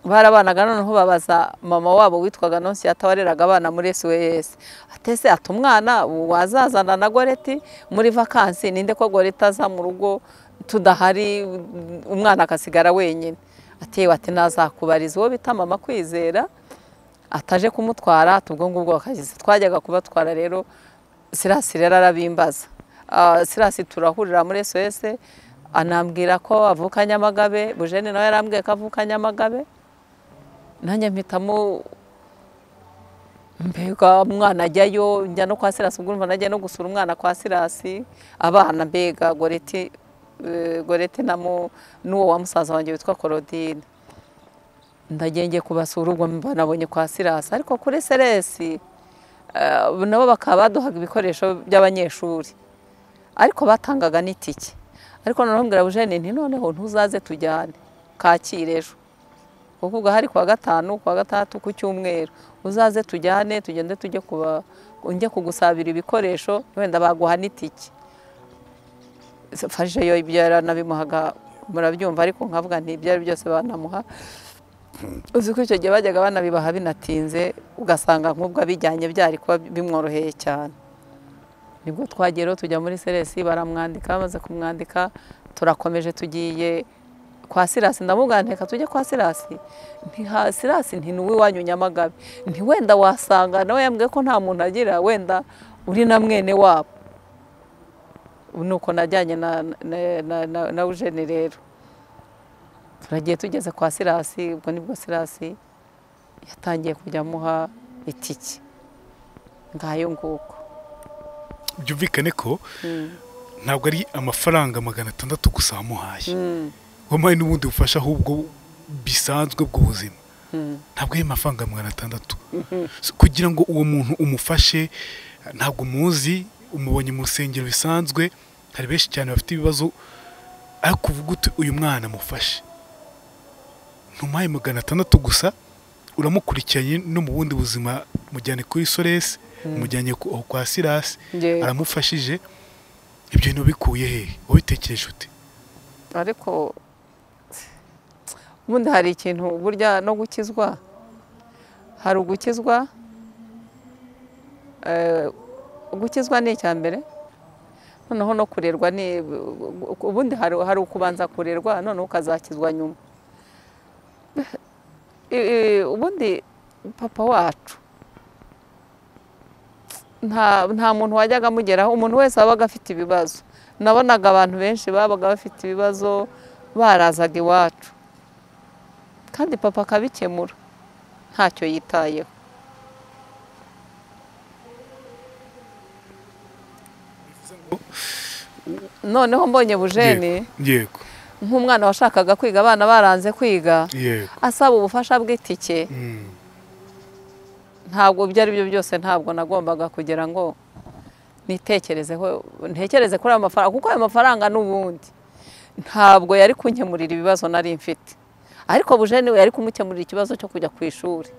barabanaga noneho babaza mama wabo witwaga nonsiyata wareraga abana muri sos atese ati umwana wazazana na goreti muri vakansi ninde ko goreti aza mu rugo tudahari umwana agasigara wenyine atewe ati nazakubariza uwo bita mama kwizera ataje kumutwara ubwo ngubwo bakageze twajyaga kubatwara rero sirasi rero arabimbaza sirasi turahurira muri sos anambwira ko avuka nyamagabe bujene nawe yarambwiye ko avuka nyamagabe nanjye mpitamo mbega umwana ajyayo njya no kwa sirasi ubwo urumva najya no gusura umwana kwa sirasi abana mbega goreti goreti n'uwo wa musaza wanjye witwa korodine ndagenge kubasura ubwo mbanabonye kwa sirasi ariko kuri seresi nabo bakaba baduhaga ibikoresho by'abanyeshuri ariko batangaga n'itike ariko noneho mbwira bujene nti noneho ntuzaze tujyane kakire ejo kuko ubwo hari kuwa gatanu kuwa gatandatu ku cyumweru uzaze tujyane tugende tujye kuba njye kugusabira ibikoresho wenda baguha n'itike fashe yo ibyo yaranabimuhaga murabyumva ariko nkavuga nti ibyo ari byose banamuha uzi ko icyo gihe bajyaga banabibaha binatinze ugasanga nk'ubwo abijyanye byari kuba bimworoheye cyane nibwo twagera tujya muri seresi baramwandika bamaze kumwandika turakomeje tugiye kwa sirasi ndamubwira nteka tujye kwa sirasi sirasi ntinuwe iwanyu nyamagabe ntiwenda wasanga nawe yambwiye ko nta muntu agira wenda uri na mwene wabo nuko najyanye na ujeni rero turagiye tugeze kwa sirasi ubwo nibwo sirasi yatangiye kujya amuha itike ngayo nguko byumvikane ko ntabwo ari amafaranga magana atandatu gusa wamuhaye wamuhaye n'ubundi bufasha ahubwo bisanzwe bw'ubuzima ntabwo ari amafaranga magana atandatu kugira ngo uwo muntu umufashe ntabwo umuzi umubonye mu rusengero bisanzwe hari benshi cyane bafite ibibazo ariko uvuga uti uyu mwana amufashe ntumuhaye magana atandatu gusa uramukurikiranye no mu bundi buzima mujyane kuri soresi umujyanye kwa sirasi aramufashije ibyo bintu bikuye hehe wabitekereje ute ariko ubundi hari ikintu burya no gukizwa hari ugukizwa gukizwa ni icya mbere noneho no kurerwa ni ubundi hari ukubanza kurerwa noneho ukazakizwa nyuma ubundi papa wacu nta muntu wajyaga amugeraho umuntu wese wabaga afite ibibazo nabonaga abantu benshi babaga bafite ibibazo barazaga iwacu kandi papa akabikemura ntacyo yitayeho noneho mbonye bujeni yego nk'umwana washakaga kwiga abana baranze kwiga yego asaba ubufasha bw'itike Mm, ntabwo ibyo ari byo byose ntabwo nagombaga kugira ngo nitekerezeho ntekereze kuri ayo mafaranga kuko ayo mafaranga n'ubundi ntabwo yari kunkemurira ibibazo nari mfite ariko bujeni we yari kumukemurira ikibazo cyo kujya ku ishuri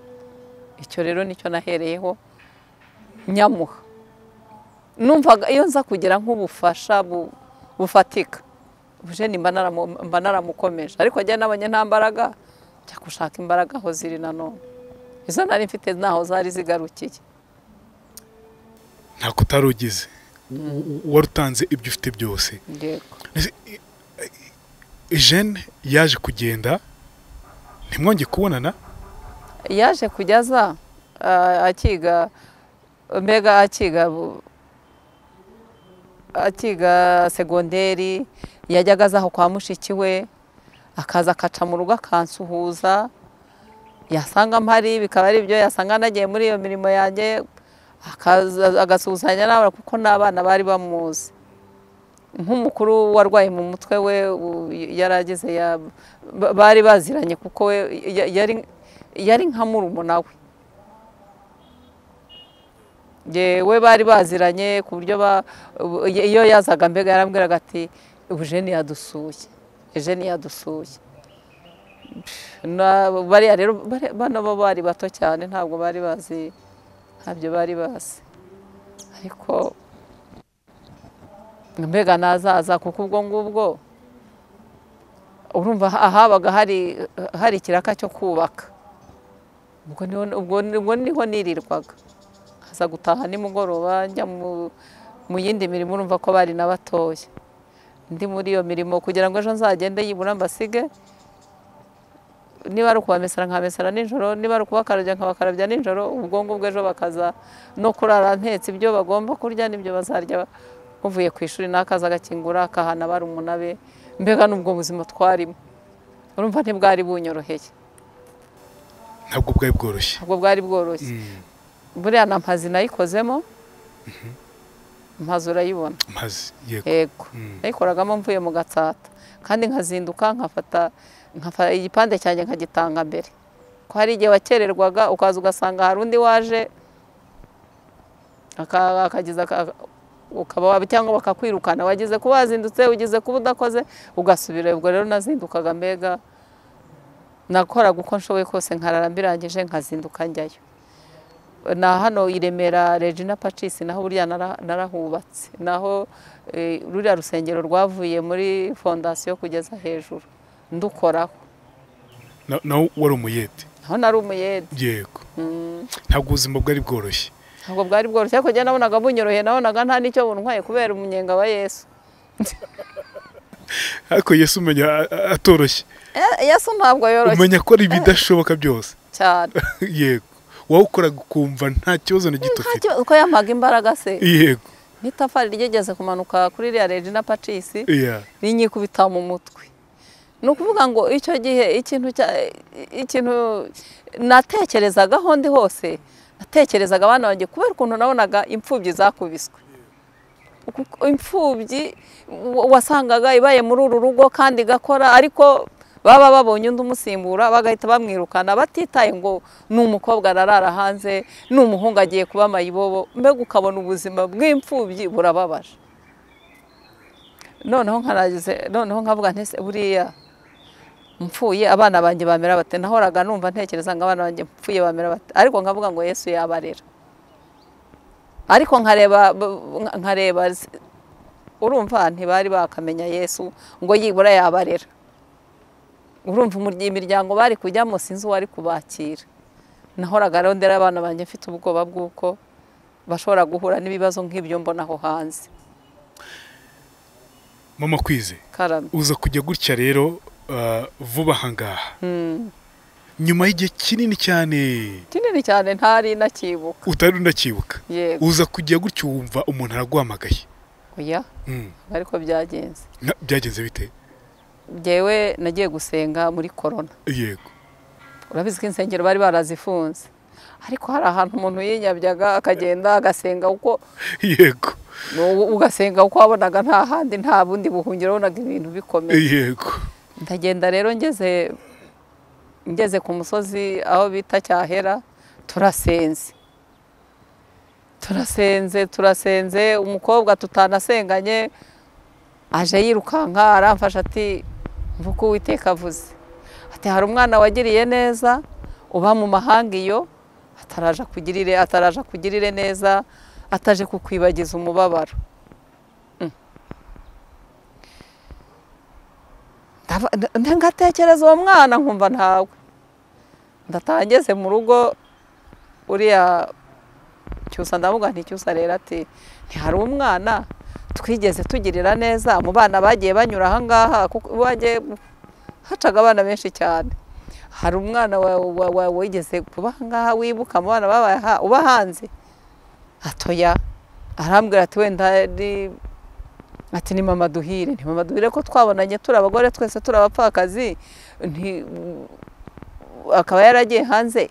icyo rero nicyo nahereyeho nyamuha numvaga iyo nza kugira nk'ubufasha bu- bufatika bujeni mba naramu- mba naramukomeje ariko ajya n'abanye nta mbaraga njya gushaka imbaraga aho ziri nanone izo nari mfite ntaho zari zigarukiye ntabwo utarugize U- u- warutanze ibyo ufite byose yego jene yaje kugenda ntimwonge kubonana yaje kujya aza a- akiga mbega akiga bu- akiga segonderi yajyaga aza aho kwa mushiki we akaza akaca mu rugo akansuhuza yasanga mpari bikaba ari byo yasanga nagiye muri iyo mirimo yanjye akaza- agasuhuzanya n'abana kuko n'abana bari bamuzi nk'umukuru warwaye mu mutwe we u- yari ageze ya- ba- bari baziranye kuko we ya- yari yari nka murumuna we yewe bari baziranye ku buryo ba- ubu- iyo yazaga mbega yarambwiraga ati ubu jeni yadusuye jeni yadusuye Na- bariya rero bari- bano bo bari bato cyane ntabwo bari bazi ntabyo bari bazi ariko mbega nazaza kuko ubwo ngubwo urumva ahabaga hari hari ikiraka cyo kubaka ubwo niho ubwo- ubwo niho nirirwaga nkaza gutaha nimugoroba njya mu- mu yindi mirimo urumva ko bari na batoya ndi muri iyo mirimo kugira ngo ejo nzagende yibura mbasige niba ari ukubamesera nkabamesera nijoro niba ari ukubakarabya nkabakarabya nijoro ubwo ngubwo ejo bakaza no kurara ntetse ibyo bagomba kurya n'ibyo bazarya buvuye ku ishuri n'akaza agakingura akahana barumuna be mbega n'ubwo buzima twarimo urumva ntibwari bunyoroheye ntabwo bwari bworoshye ntabwo bwari bworoshye Mm, buriya na mpazi nayikozemo mpazi urayibona maze yego yego Mm, nayikoragamo mvuye mu gatsata kandi nkazinduka nkafata nkafata igipande cyanjye nkagitanga mbere ko hari igihe wakererwaga ukaza ugasanga hari undi waje aka- akagize aka- ukaba waba cyangwa bakakwirukana wagize kuba wazindutse ugize kuba udakoze ugasubira ubwo rero nazindukaga mbega nakoraga uko nshoboye kose nkarara mbirangije nkazinduka njyayo na hano i Remera Regina Pacis naho burya nara- narahubatse naho eh, ruriya rusengero rwavuye muri fondasiyo kugeza hejuru ndukoraho na- nawe wari umuyede aho nari umuyede yego Mm, ntabwo ubuzima bwari bworoshye ntabwo bwari bworoshye ariko njye nabonaga bunyoroheye nabonaga nta n'icyo buntwaye kubera umunyenga wa yesu ariko yesu umenya a- a- atoroshye Eh, yesu ntabwo yoroshye umenya ko ari ibidashoboka byose cyane yego wawukoraga ukumva nta kibazo na gito nta ufite kibazo ko yamaga imbaraga se yego n'itafari ryigeze kumanuka kuri iriya Regina Pacis iya rinyikubita mu mutwe ni ukuvuga ngo icyo gihe ikintu cya- ikintu natekerezaga aho ndi hose natekerezaga abana banjye kubera ukuntu nabonaga imfubyi zakubiswe Kuko imfubyi wa- wasangaga ibaye muri uru rugo kandi igakora ariko baba babonye undi umusimbura bagahita bamwirukana batitaye ngo ni umukobwa ararara hanze ni umuhungu agiye kuba amayibobo mbega ukabona ubuzima bw'imfubyi burababaje noneho nkaragize noneho nkavuga nti "Ese buriya mpfuye abana banjye bamera bate nahoraga numva ntekereza ngo abana banjye mpfuye bamera bate ariko nkavuga ngo yesu yabarera ariko nkareba b- nkareba s- urumva ntibari bakamenya yesu ngo yibura yabarera urumva umurya- imiryango bari kujyamo sinzi uwari kubakira nahoraga rero ndera abana banjye mfite ubwoba bw'uko bashobora guhura n'ibibazo nk'ibyo mbona aho hanze mama kwize karame uza kujya gutya rero ah, vuba aha ngaha nyuma y'igihe kinini cyane kinini cyane ntari nakibuka utari unakibuka yego uza kujya gutya wumva umuntu araguhamagaye oya Mm, ariko byagenze na- byagenze bite njyewe nagiye gusenga muri korona yego urabizi ko insengero bari barazifunze ariko hari ahantu umuntu yinyabyaga akagenda agasenga kuko yego U- ugasenga uko wabonaga nta handi nta bundi buhungiro wabonaga ibintu bikomeye yego ndagenda rero ngeze ngeze ku musozi aho bita cyahera turasenze turasenze turasenze umukobwa tutanasenganye aje yirukanka aramfasha ati mvuko uwiteka avuze ati hari umwana wagiriye neza uba mu mahanga iyo ataraja kugirire ataraja kugirire neza ataje kukwibagiza umubabaro Ndava- nda- ngatekereza uwo mwana nkumva ntawe ndataha ngeze mu rugo uriya cyusa ndavuga nti cyusa rero ati ntihari umwana twigeze tugirira neza mu bana bagiye banyura aha ngaha kuko bagiye hacaga abana benshi cyane hari umwana wa- wa- wa- wigeze kuba aha ngaha wibuka mu bana babaye aha- uba hanze atoya arambwira ati wenda ari ati ni mama duhire ni mama duhire ko twabonanye turi abagore twese turi abapfakazi nti- akaba yaragiye hanze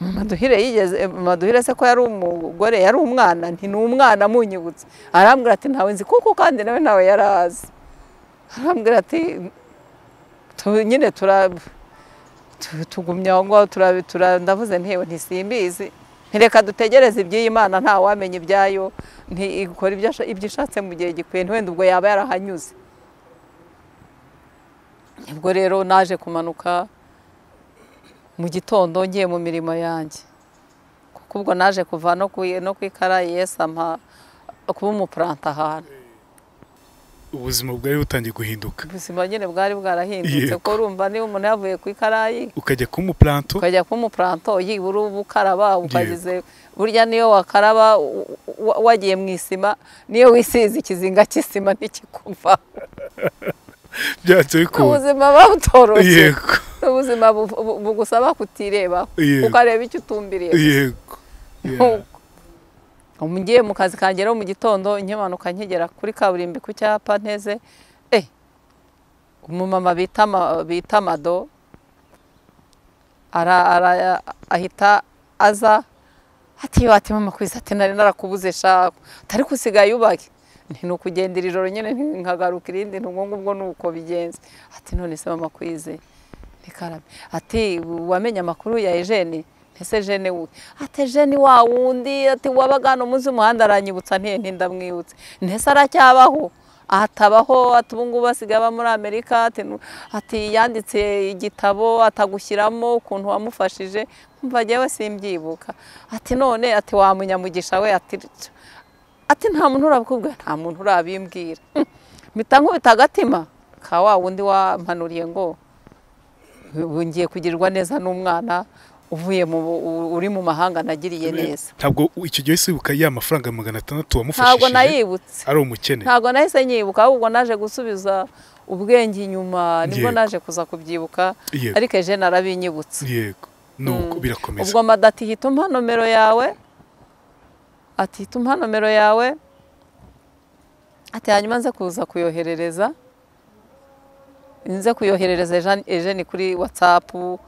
mama duhire yigeze mama duhire se ko yari umugore yari umwana nti ni umwana munyibutse arambwira ati ntawe nzi kuko kandi nawe ntawe yari azi arambwira ati tu- nyine tura tu- tugumya aho ngaho tura- tura- ndavuze ntewe ntisimbizi ntireka dutegereze iby'iyi mana nta wamenya ibyayo ntikora ibyo asha- ibyo ishatse mu gihe gikwiye ntiwenda ubwo yaba yarahanyuze ubwo rero naje kumanuka mu gitondo ngiye mu mirimo yanjye kuko ubwo naje kuva no ku no ku ikarayi yesi ampa kuba umupuranta ahantu ubuzima bwari butangiye guhinduka ubuzima nyine bwari bwarahindutse Yego. ko urumva niba umuntu yavuye ku ikarayi ukajya kuba umupuranto ukajya kuba umupuranto yibura uba ukaraba ukagize Yego. burya niyo wakaraba u- u- wagiye mu isima niyo wisize ikizinga cy'isima ntikikuvaho byanze bikunda ubuzima buba butoroshye yego ubuzima bu- bu- bugusaba kutirebaho Yego. ukareba icyo utumbiriye yego Yeah. ngiye mu kazi kanjye rero mu gitondo nkimanuka nkigera kuri kaburimbo ku cyapa nteze eh umumama bita Ma- bita mado ara, ara, ahita aza ati yo ati mama kwiza ati nari narakubuze sha utari kusigaye ubake nti ni ukugenda ijoro nyine nti- nkagaruka irindi nti ubwo ngubwo ni uko bigenze ati none se mama kwize Nikarame. Ati wamenye amakuru ya Eugene? Ese Eugene we? Ati Eugene wa wundi ati wabaga hano munsi y'umuhanda aranyibutsa ntiye ntindamwibutse. Ntese aracyabaho? Atabaho ati ubu ngubu asigaye aba muri Amerika ati, nu- ati yanditse igitabo atagushyiramo ukuntu wamufashije mva jyewe simbyibuka ati none ati wamunyamugisha we ati tso. ati nta muntu urabikubwira nta muntu urabimbwira Hmm. mpita nkubita agatima ka wa wundi wampanuriye ngo ubu ngiye kugirirwa neza n'umwana uvuye mu u- uri mu mahanga nagiriye neza ntabwo icyo gihe wibuka ya mafaranga magana atandatu ntabwo wamufashije nayibutse ari umukene ntabwo nahise nyibuka ahubwo naje gusubiza ubwenge inyuma nibwo Yego. naje kuza kubyibuka yego ariko eje narabinyibutse yego nuko birakomeza ubwo mada ati hita umpa nomero yawe ati hita umpa nomero yawe ati hanyuma nze kuza kuyoherereza nze kuyoherereza Eugene- Eugene kuri watsapu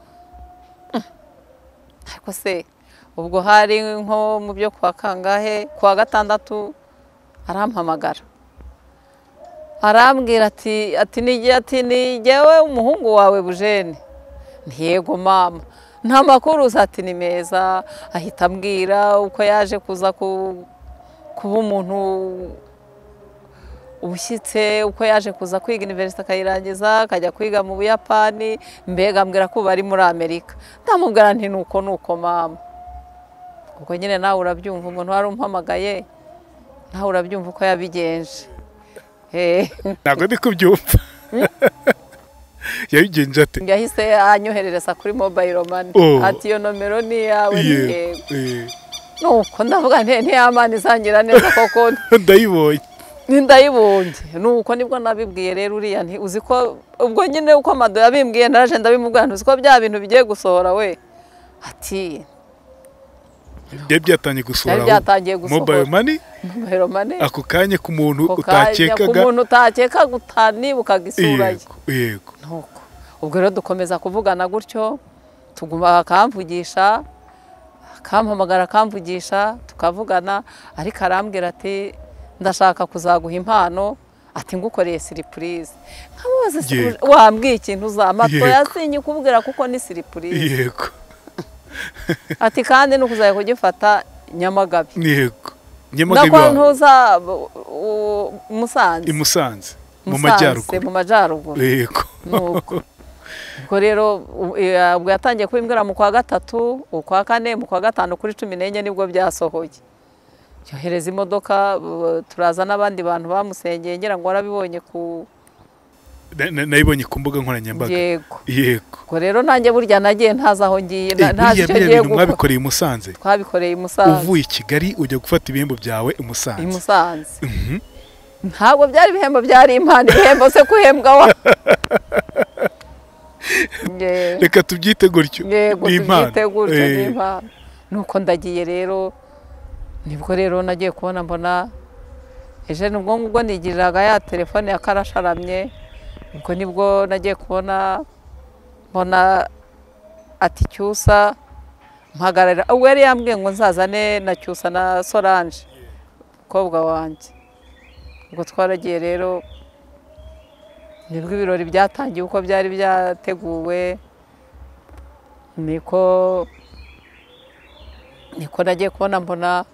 ariko se ubwo hari nko mu byo kwa kangahe kwa gatandatu arampamagara arambwira ati ati ni ati ni jyewe umuhungu wawe bujene ntiyego mama nta makuru uzi ati ni meza ahita ambwira uko yaje kuza ku- kuba umuntu ubushyitse uko yaje kuza kwiga iniverisite akayirangiza akajya kwiga mu buyapani mbega ambwira ko ubu ari muri amerika ndamubwira nti nuko nuko mama ubwo nyine nawe urabyumva umuntu wari umpamagaye nawe urabyumva uko yabigenje Eh. ntabwo ndi kubyumva yabigenje ate yahise anyoherereza kuri mobayiro mani Oh. ati iyo nomero ni iyawe ni yego Yego, yego. nuko ndavuga nti ntiyamana izangira neza koko ndayibonye n'indayibumbye nuko nibwo nabibwiye rero uriya nti uzi ko ubwo nyine uko amado yabimbwiye naraje ndabimubwira nti uzi ko bya bintu bigiye gusohora we ati byari byatangiye gusohora byari byatangiye gusohora. mobayiro mani mobayiro mani ako kanya ku muntu ako kanya ku utakekaga muntu utakekaga utanibukaga isura ye yego yego ntuko ubwo rero dukomeza kuvugana gutyo tuguma akamvugisha akampamagara akamvugisha tukavugana ariko arambwira ati ndashaka kuzaguha impano ati ngukoreye siripurize nkamubaza Yego. siripurize wambwiye ikintu uzampa Yego. yasinye ukubwira kuko ni siripurize yego ati kandi ni ukuzajya kugifata nyamagabe yego nyamagabe ndakora iwawe ntuza u- u- musanze i musanze mu Musanze, majyaruguru mu majyaruguru yego Nuko. ubwo rero u- eh, ubwo yatangiye kubimbwira mu kwa gatatu ukwa kane mu kwa gatanu kuri cumi n'enye nibwo byasohoye yohereza imodoka bu- turaza n'abandi bantu bamusengeye ngira ngo warabibonye ku Na- na- nayibonye ku mbuga nkoranyambaga yego yego ubwo rero nanjye burya nagiye ntazi aho ngiye Eh, na- ntazi buriya icyo biriya ngiye bintu gukora mwabikoreye i musanze twabikoreye i Musanze uvuye i kigali ujya gufata ibihembo byawe i i musanze Musanze ntabwo byari ibihembo byari impano ibihembo se kuhembwa wa Nge- reka tubyite gutyo yego ni impano tubyite gutyo ni Eh, impano nuko ndagiye rero nibwo rero nagiye kubona mbona ejo nibwo ngubwo nigiriraga ya telefone ya karasharamye ubwo nibwo nagiye kubona mbona ati cyusa mpagarara ubwo yari yambwiye ngo nzazane na cyusa na solange umukobwa wanjye ubwo twaragiye rero nibwo ibirori byatangiye uko byari byateguwe niko niko nagiye kubona mbona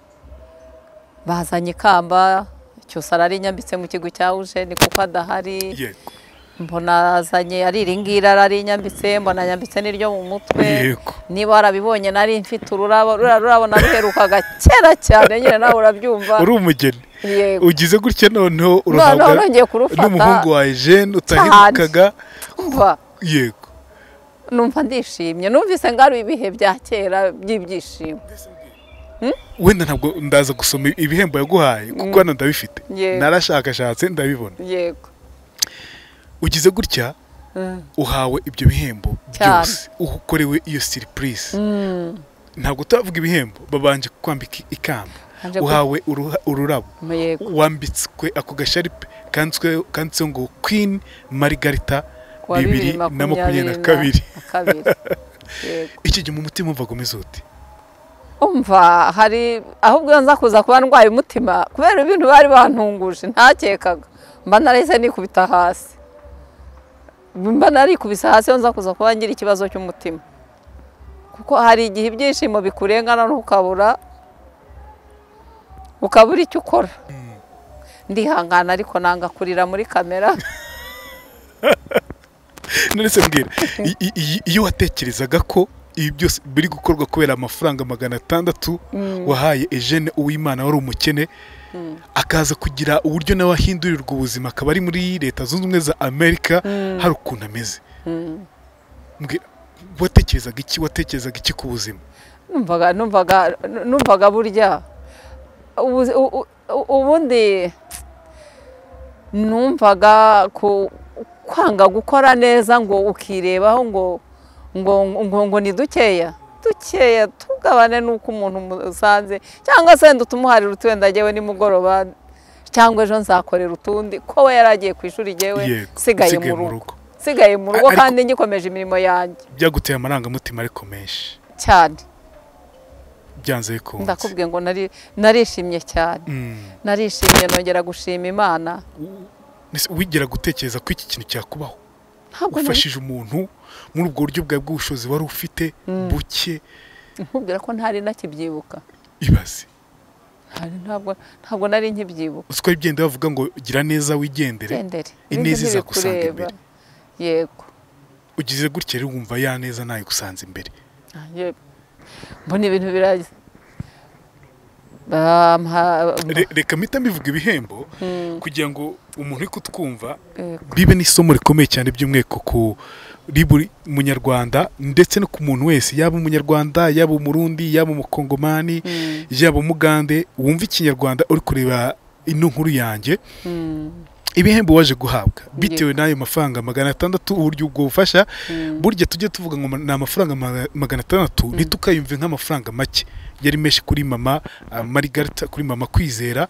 bazanye ikamba cyose ararinyambitse mu kigo cya uje ni kuko adahari yego mbona azanye ari iringiri ararinyambitse mbona yambitse n'iryo mu mutwe yego niba warabibonye nari mfite ururabo ruriya rurabo naruherukaga kera cyane nyine nawe urabyumva uri umugeni yego ugize gutya noneho noneho urahabwa nongeye kurufata n'umuhungu wawe jene utaherukaga mva yego numva ndishimye numvise ngaruye ibihe bya kera by'ibyishimo wenda ntabwo ndaza gusoma ibihembo yaguhaye kuko hano ndabifite Yego. narashakashatse ndabibona yego ugize gutya Mm. uhawe ibyo bihembo Cyane. byose ukorewe iyo siripurize ntabwo utavuga ibihembo babanje kwambika ikamba Anje ku- uhawe uruha- ururabo yego wambitswe ako gasharupe kanditswe- kanditseho ngo queen margarita kuwa bibiri na makumyabiri na kabiri kabiri yego iki gihe mu mutima wumvaga umeze ute umva hari ahubwo nza kuza kuba ndwaye umutima kubera ibintu bari bantunguje ntakekaga mba narahise nikubita hasi mba narikubise hasi iyo nza kuza kuba ngira ikibazo cy'umutima kuko hari igihe ibyishimo bikurengana ntukabura ukabura icyo ukora ndihangana ariko nanga kurira muri kamera nonese mbwira i- i- i- iyo watekerezaga ko ibi byose biri gukorwa kubera amafaranga magana atandatu wahaye Eugene Uwimana wari umukene akaza kugira uburyo nawe ahindurirwa ubuzima akaba ari muri leta zunze ubumwe za amerika hari ukuntu ameze Mbwira, watekerezaga iki watekerezaga iki ku buzima numvaga numvaga numvaga burya ubu- u- u- ubundi numvaga ku- kwanga gukora neza ngo ukirebaho ngo ngo ngo ngo ni dukeya dukeya tugabane n'uko umuntu umusanze cyangwa se wenda utumuharira uti wenda njyewe nimugoroba cyangwa ejo nzakorera utundi ko we yari agiye ku ishuri njyewe Yego, nsigaye mu rugo nsigaye mu rugo Ariko- kandi ngikomeje imirimo yanjye byaguteye amarangamutima ariko menshi cyane byanze bikunze ndakubwiye ngo nari narishimye cyane Mm. narishimye nongera gushima imana Ese wigera gutekereza ko iki kintu cyakubaho ntabwo nari- ufashije umuntu muri ubwo buryo bwawe bw'ubushobozi wari ufite buke nkubwira ko ntari nakibyibuka ibaze Ntari- ntabwo ntabwo nari nkibyibuka uziko ibigenda bavuga ngo gira neza wigendere gendere Ineza ibindi izagusanga ntibikureba. imbere. yego ugize gutya rero wumva ya neza ntayigusanze imbere Yego. mbona ibintu biraza Bampa- Re- reka mpita mbivuga ibihembo kugira ngo umuntu uri kutwumva Yego. bibe n'isomo rikomeye cyane by'umweko ku kuri buri munyarwanda ndetse no ku muntu wese yaba umunyarwanda yaba umurundi yaba umukongomani yaba umugande wumva ikinyarwanda uri kureba ino nkuru yanjye Mm, ibihembo waje guhabwa bitewe n'ayo mafaranga magana atandatu uburyo ubwo bufasha burya tujye tuvuga ngo ni amafaranga ma- magana atandatu ntitukayumve nk'amafaranga make yari menshi kuri mama ah, Margarita kuri mama kwizera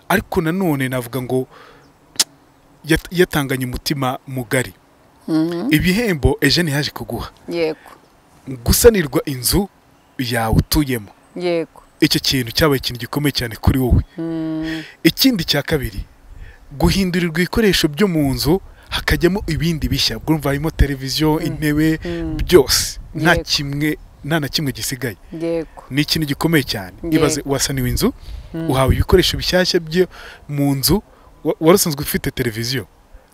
ariko nanone navuga ngo yat- yatanganye umutima mugari mm, ibihembo Eugene yaje kuguha yego gusanirwa inzu yawe utuyemo yego icyo kintu cyabaye ikintu gikomeye cyane kuri wowe ikindi cya kabiri guhindurirwa ibikoresho byo mu nzu hakajyamo ibindi bishya bwumva harimo televiziyo intebe byose nta Yego. kimwe nta na kimwe gisigaye yego ni ikintu gikomeye cyane Yego. ibaze wasaniwe inzu uhawe ibikoresho bishyashya byo mu nzu wa- wari usanzwe ufite televiziyo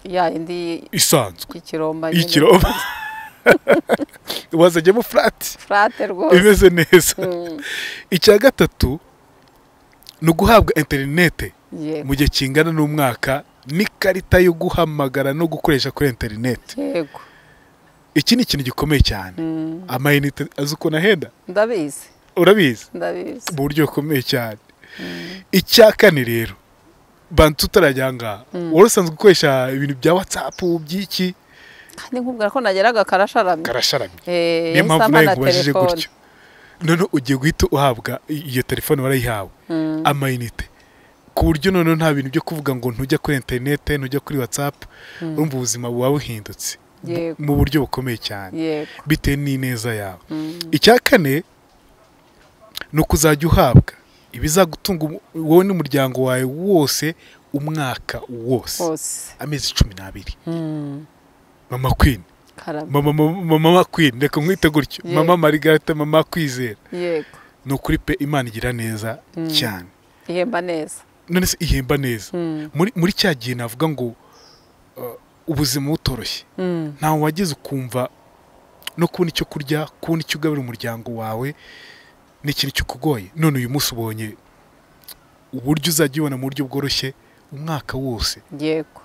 ya indi isanzwe y'ikiromba nyine. y'ikiromba wazajyamo furati furate rwose imeze neza Mm, icya gatatu ni uguhabwa interinete yego mu gihe kingana n'umwaka n'ikarita yo guhamagara no gukoresha kuri interinete yego iki ni ikintu gikomeye cyane Mm, amayinite azi ukuntu ahenda ndabizi urabizi ndabizi mu buryo bukomeye cyane icya kane rero bantu tutarajya aha ngaha wari usanzwe ukoresha ibintu bya watsapu by'iki kandi nkubwira ko nageraga karasharamye karasharamye Eh, niyo yahise mpamvu nawe ampa na nkubajije telefone. gutyo noneho ugiye guhita uhabwa i- iyo telefone warayihawe Mm, amayinite ku buryo noneho nta bintu byo kuvuga ngo ntujya kuri interinete ntujya kuri watsapu urumva ubuzima buba buhindutse Bu- Yego. mu buryo bukomeye cyane yego bitewe n'ineza yawe Mm, icya kane ni ukuzajya uhabwa ibizagutunga um- wowe n'umuryango wawe wose umwaka wose hose amezi cumi n'abiri Mm, mama kwini karame mama mama- mama kwini reka mwite gutyo Yego. mama marigarita mama kwizera yego ni ukuri pe imana igira neza cyane ihemba neza none se ihemba neza Mm, muri muri cya gihe navuga ngo uh, ubuzima butoroshye mm, ntawe wageze ukumva no kubona icyo kurya kubona icyo ugaburira umuryango wawe ni ikintu kikugoye none uyu munsi ubonye uburyo uzajya ubona mu buryo bworoshye umwaka wose yego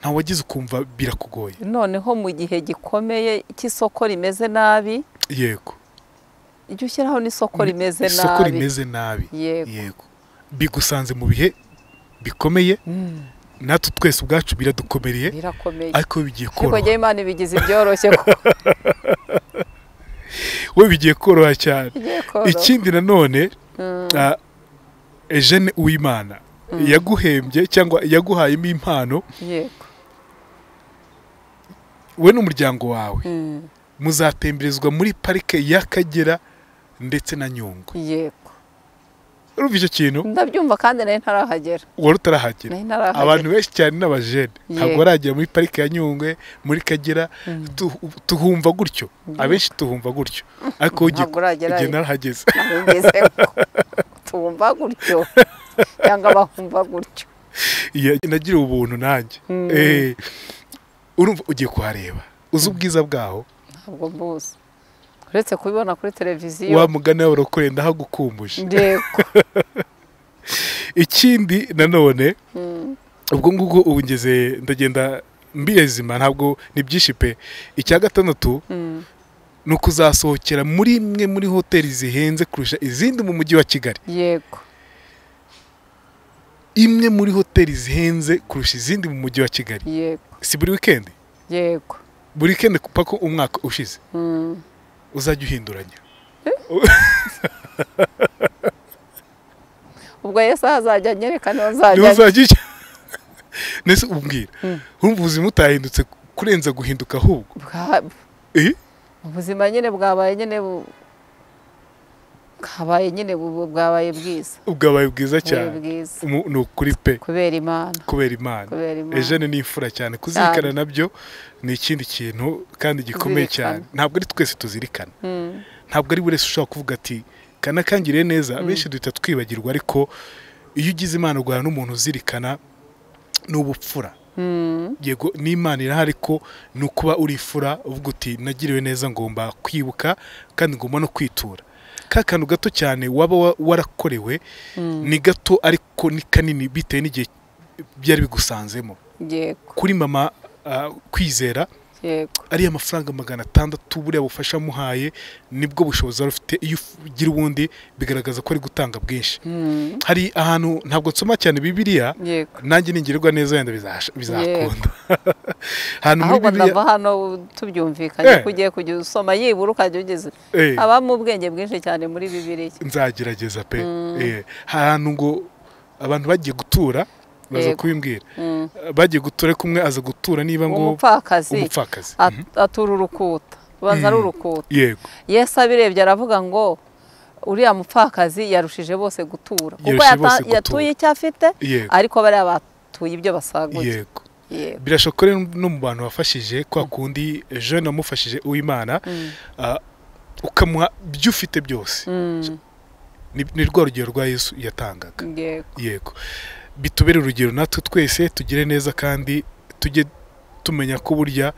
ntawe wageze ukumva birakugoye noneho mu gihe gikomeye cy'isoko rimeze nabi yego ujye ushyiraho n'isoko rimeze nabi isoko rimeze nabi yego yego bigusanze mu bihe bikomeye Mm, natwe twese ubwacu biradukomereye birakomeye ariko bigiye ariko koroha njyewe imana ibigize ibyoroshye ko we bigiye koroha cyane igiye koroha ikindi nanone Mm, ah, Eugene Uwimana yaguhembye cyangwa yaguhayemo impano yego we n'umuryango wawe Mm, muzatemberezwa muri parike y'Akagera ndetse na Nyungwe yego urumva icyo kintu ndabyumva kandi nari ntarahagera wari utarahagera nari ntarahagera abantu benshi cyane n'abajene ntabwo Yego. baragera muri parike ya Nyungwe muri Kagera tu- tuhumva gutyo abenshi tuhumva gutyo ariko wowe ugiye- Ntabwo uragerayo. ugiye narahageze nabigeze tumva gutyo cyangwa bahumva gutyo Ya- nagira ubuntu nanjye Mm. Eh, urumva ugiye kuhareba uzi ubwiza bwaho ntabwo mbuzi uretse kubibona kuri televiziyo wa mugani wawe urakoreye ndahagukumbuje ndeko ikindi nanone Mm, ubwo ngubwo ubu ngeze ndagenda mbirezima ntabwo ni byinshi pe icya gatandatu mm, ni ukuzasohokera muri imwe muri hoteli zihenze kurusha izindi mu mujyi wa kigali yego imwe muri hoteli zihenze kurusha izindi mu mujyi wa kigali yego si buri wikendi yego buri wikendi paka umwaka ushize Mm, uzajya uhinduranya ubwo yesu ahazajya anyereka niho niba nzajya uzajya ujya nese umbwira Mm. urumva ubuzima utahindutse kurenza guhinduka ahubwo Bwa- eh ubuzima nyine bwabaye nyine bu- bwabaye nyine bu- bwabaye bwiza ubwabaye bwiza bwabaye cyane bwiza Mu- ni ukuri pe kubera imana kubera imana kubera imana eugene ni imfura cyane kuzirikana nabyo ni ikindi kintu kandi gikomeye cyane Kuzirikana. ntabwo ari twese tuzirikana Mm, ntabwo ari buri wese ushobora kuvuga ati kanakangiriye neza benshi duhita twibagirwa ariko iyo ugize imana guhana n'umuntu uzirikana ni ubupfura mm, yego n'imana irahari ko ni ukuba uri imfura uvuga uti nagiriwe neza ngomba kwibuka kandi ngomba no kwitura ka kantu gato cyane waba wa- warakorewe mm, ni gato ariko ni kanini bitewe n'igihe byari bigusanzemo yego kuri mama ah, kwizera yego ariya mafaranga magana atandatu buriya bufasha amuhaye nibwo bushobozi wari ufite iyo ugira ubundi bigaragaza ko ari gutanga bwinshi Mm, hari ahantu ntabwo nsoma cyane bibiliya yego nanjye ningirwa neza wenda bizahasha- bizakunda ahantu muri ahubwo bibiliya ndava hano tubyumvikanye Eh. ko ugiye kujya usoma yibura ukajya ugeze Eh, habamo ubwenge bwinshi cyane muri bibiliya nzagerageza pe Eh, ahantu ngo abantu bagiye gutura baza Yego. kubimbwira Mm, bagiye gutura ariko umwe aza gutura niba ngo umupfakazi umupfakazi at- atura urukuta ubanza ari urukuta yego yesu abirebye aravuga ngo uriya mupfakazi yarushije bose gutura kuko Yarushije yata- bose gutura. yatuye icyo afite Yego. ariko bariya batuye ibyo basaguye yego yego birashoboka rero no mu bantu wafashije kwa kundi jeune wamufashije uwimana ah, ukamuha ibyo ufite byose Mm, Ni- ni rwa rugero rwa yesu yatangaga yego yego bitubere urugero natwe twese tugire neza kandi tujye tumenya ko burya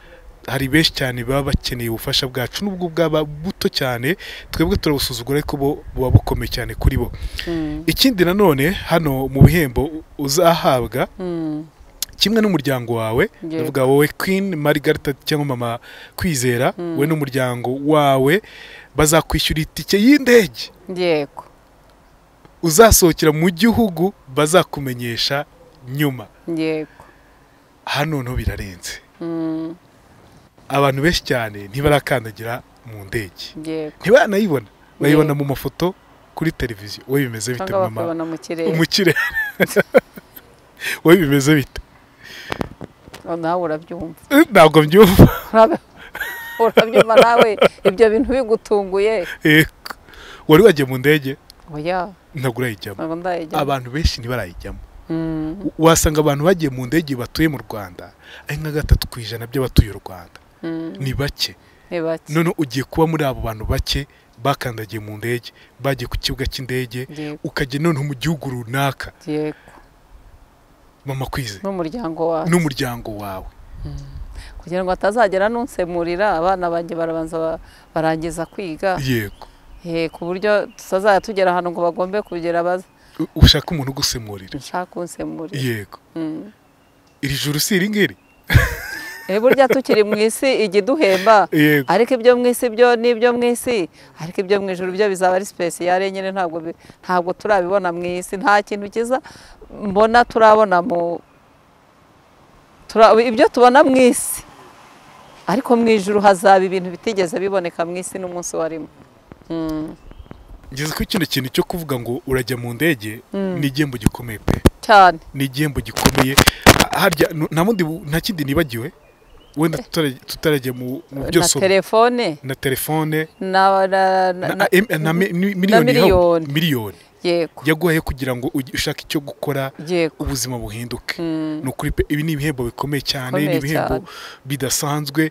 hari benshi cyane baba bakeneye ubufasha bwacu n'ubwo bwaba buto cyane twebwe turabusuzugura ariko bo buba bukomeye cyane kuri bo Mm, ikindi nanone hano mu bihembo uzahabwa mm, kimwe n'umuryango wawe Yego. ndavuga wowe Queen Margarita cyangwa mama kwizera Mm. we n'umuryango wawe bazakwishyura itike y'indege yego uzasohokera mu gihugu bazakumenyesha nyuma yego hano noneho birarenze Mm, abantu benshi cyane ntibarakandagira mu ndege yego ntibanayibona bayibona Yego. mu mafoto kuri televiziyo wowe bimeze bite cyangwa mama bakabona mu kirere umukire wowe bimeze bite nawe urabyumva Eh, ntabwo mbyumva Urabe- urabyumva nawe ibyo bintu bigutunguye Eh, wari wagiye mu ndege oya ntabwo urayijyamo ntabwo ndayijya abantu benshi ntibarayijyamo Mm, wasanga abantu bagiye mu ndege batuye mu rwanda ari nka gatatu ku ijana by'abatuye u rwanda mm, ni bake ni bake none ugiye kuba muri abo bantu bake bakandagiye mu ndege bagiye ku kibuga cy'indege yego ukajya noneho mu gihugu runaka yego mama kwize n'umuryango wawe n'umuryango wawe kugira ngo atazagera n'unsemurira abana banjye barabanza ba- barangiza kwiga yego Eh, ku buryo tutazajya tugera ahantu ngo bagombe kugera baze U- ushaka umuntu ugusemurira nshaka unsemurira yego Mm. iri juru si iri ngiri Eh, burya tukiri mu isi ijya iduhemba yego ariko ibyo mu isi byo ni ibyo mu isi ariko ibyo mu ijuru byo bizaba ari sipesiyare nyine ntabwo bi- ntabwo turabibona mu isi nta kintu kiza mbona turabona mu tura- ibyo tubona mu isi ariko mu ijuru hazaba ibintu bitigeze biboneka mu isi n'umunsi warimo Mm. ngeze kuri kino kintu cyo kuvuga ngo urajya mu ndege ni igihembo gikomeye pe cyane ni igihembo gikomeye Ah, harya nu- nta bundi bu- nta kindi nibagiwe wenda tutara- tutarajya mu mu byo na soma telefone na telefone na, na, na, na na, em- na mi- ni- miliyoni yahawe- miliyoni. miliyoni yego yaguhaye kugira ngo ugi- ushake icyo gukora yego ubuzima buhinduke Mm, ni ukuri pe ibi ni ibihembo bikomeye cyane ni Bikomeye ibihembo cyane. bidasanzwe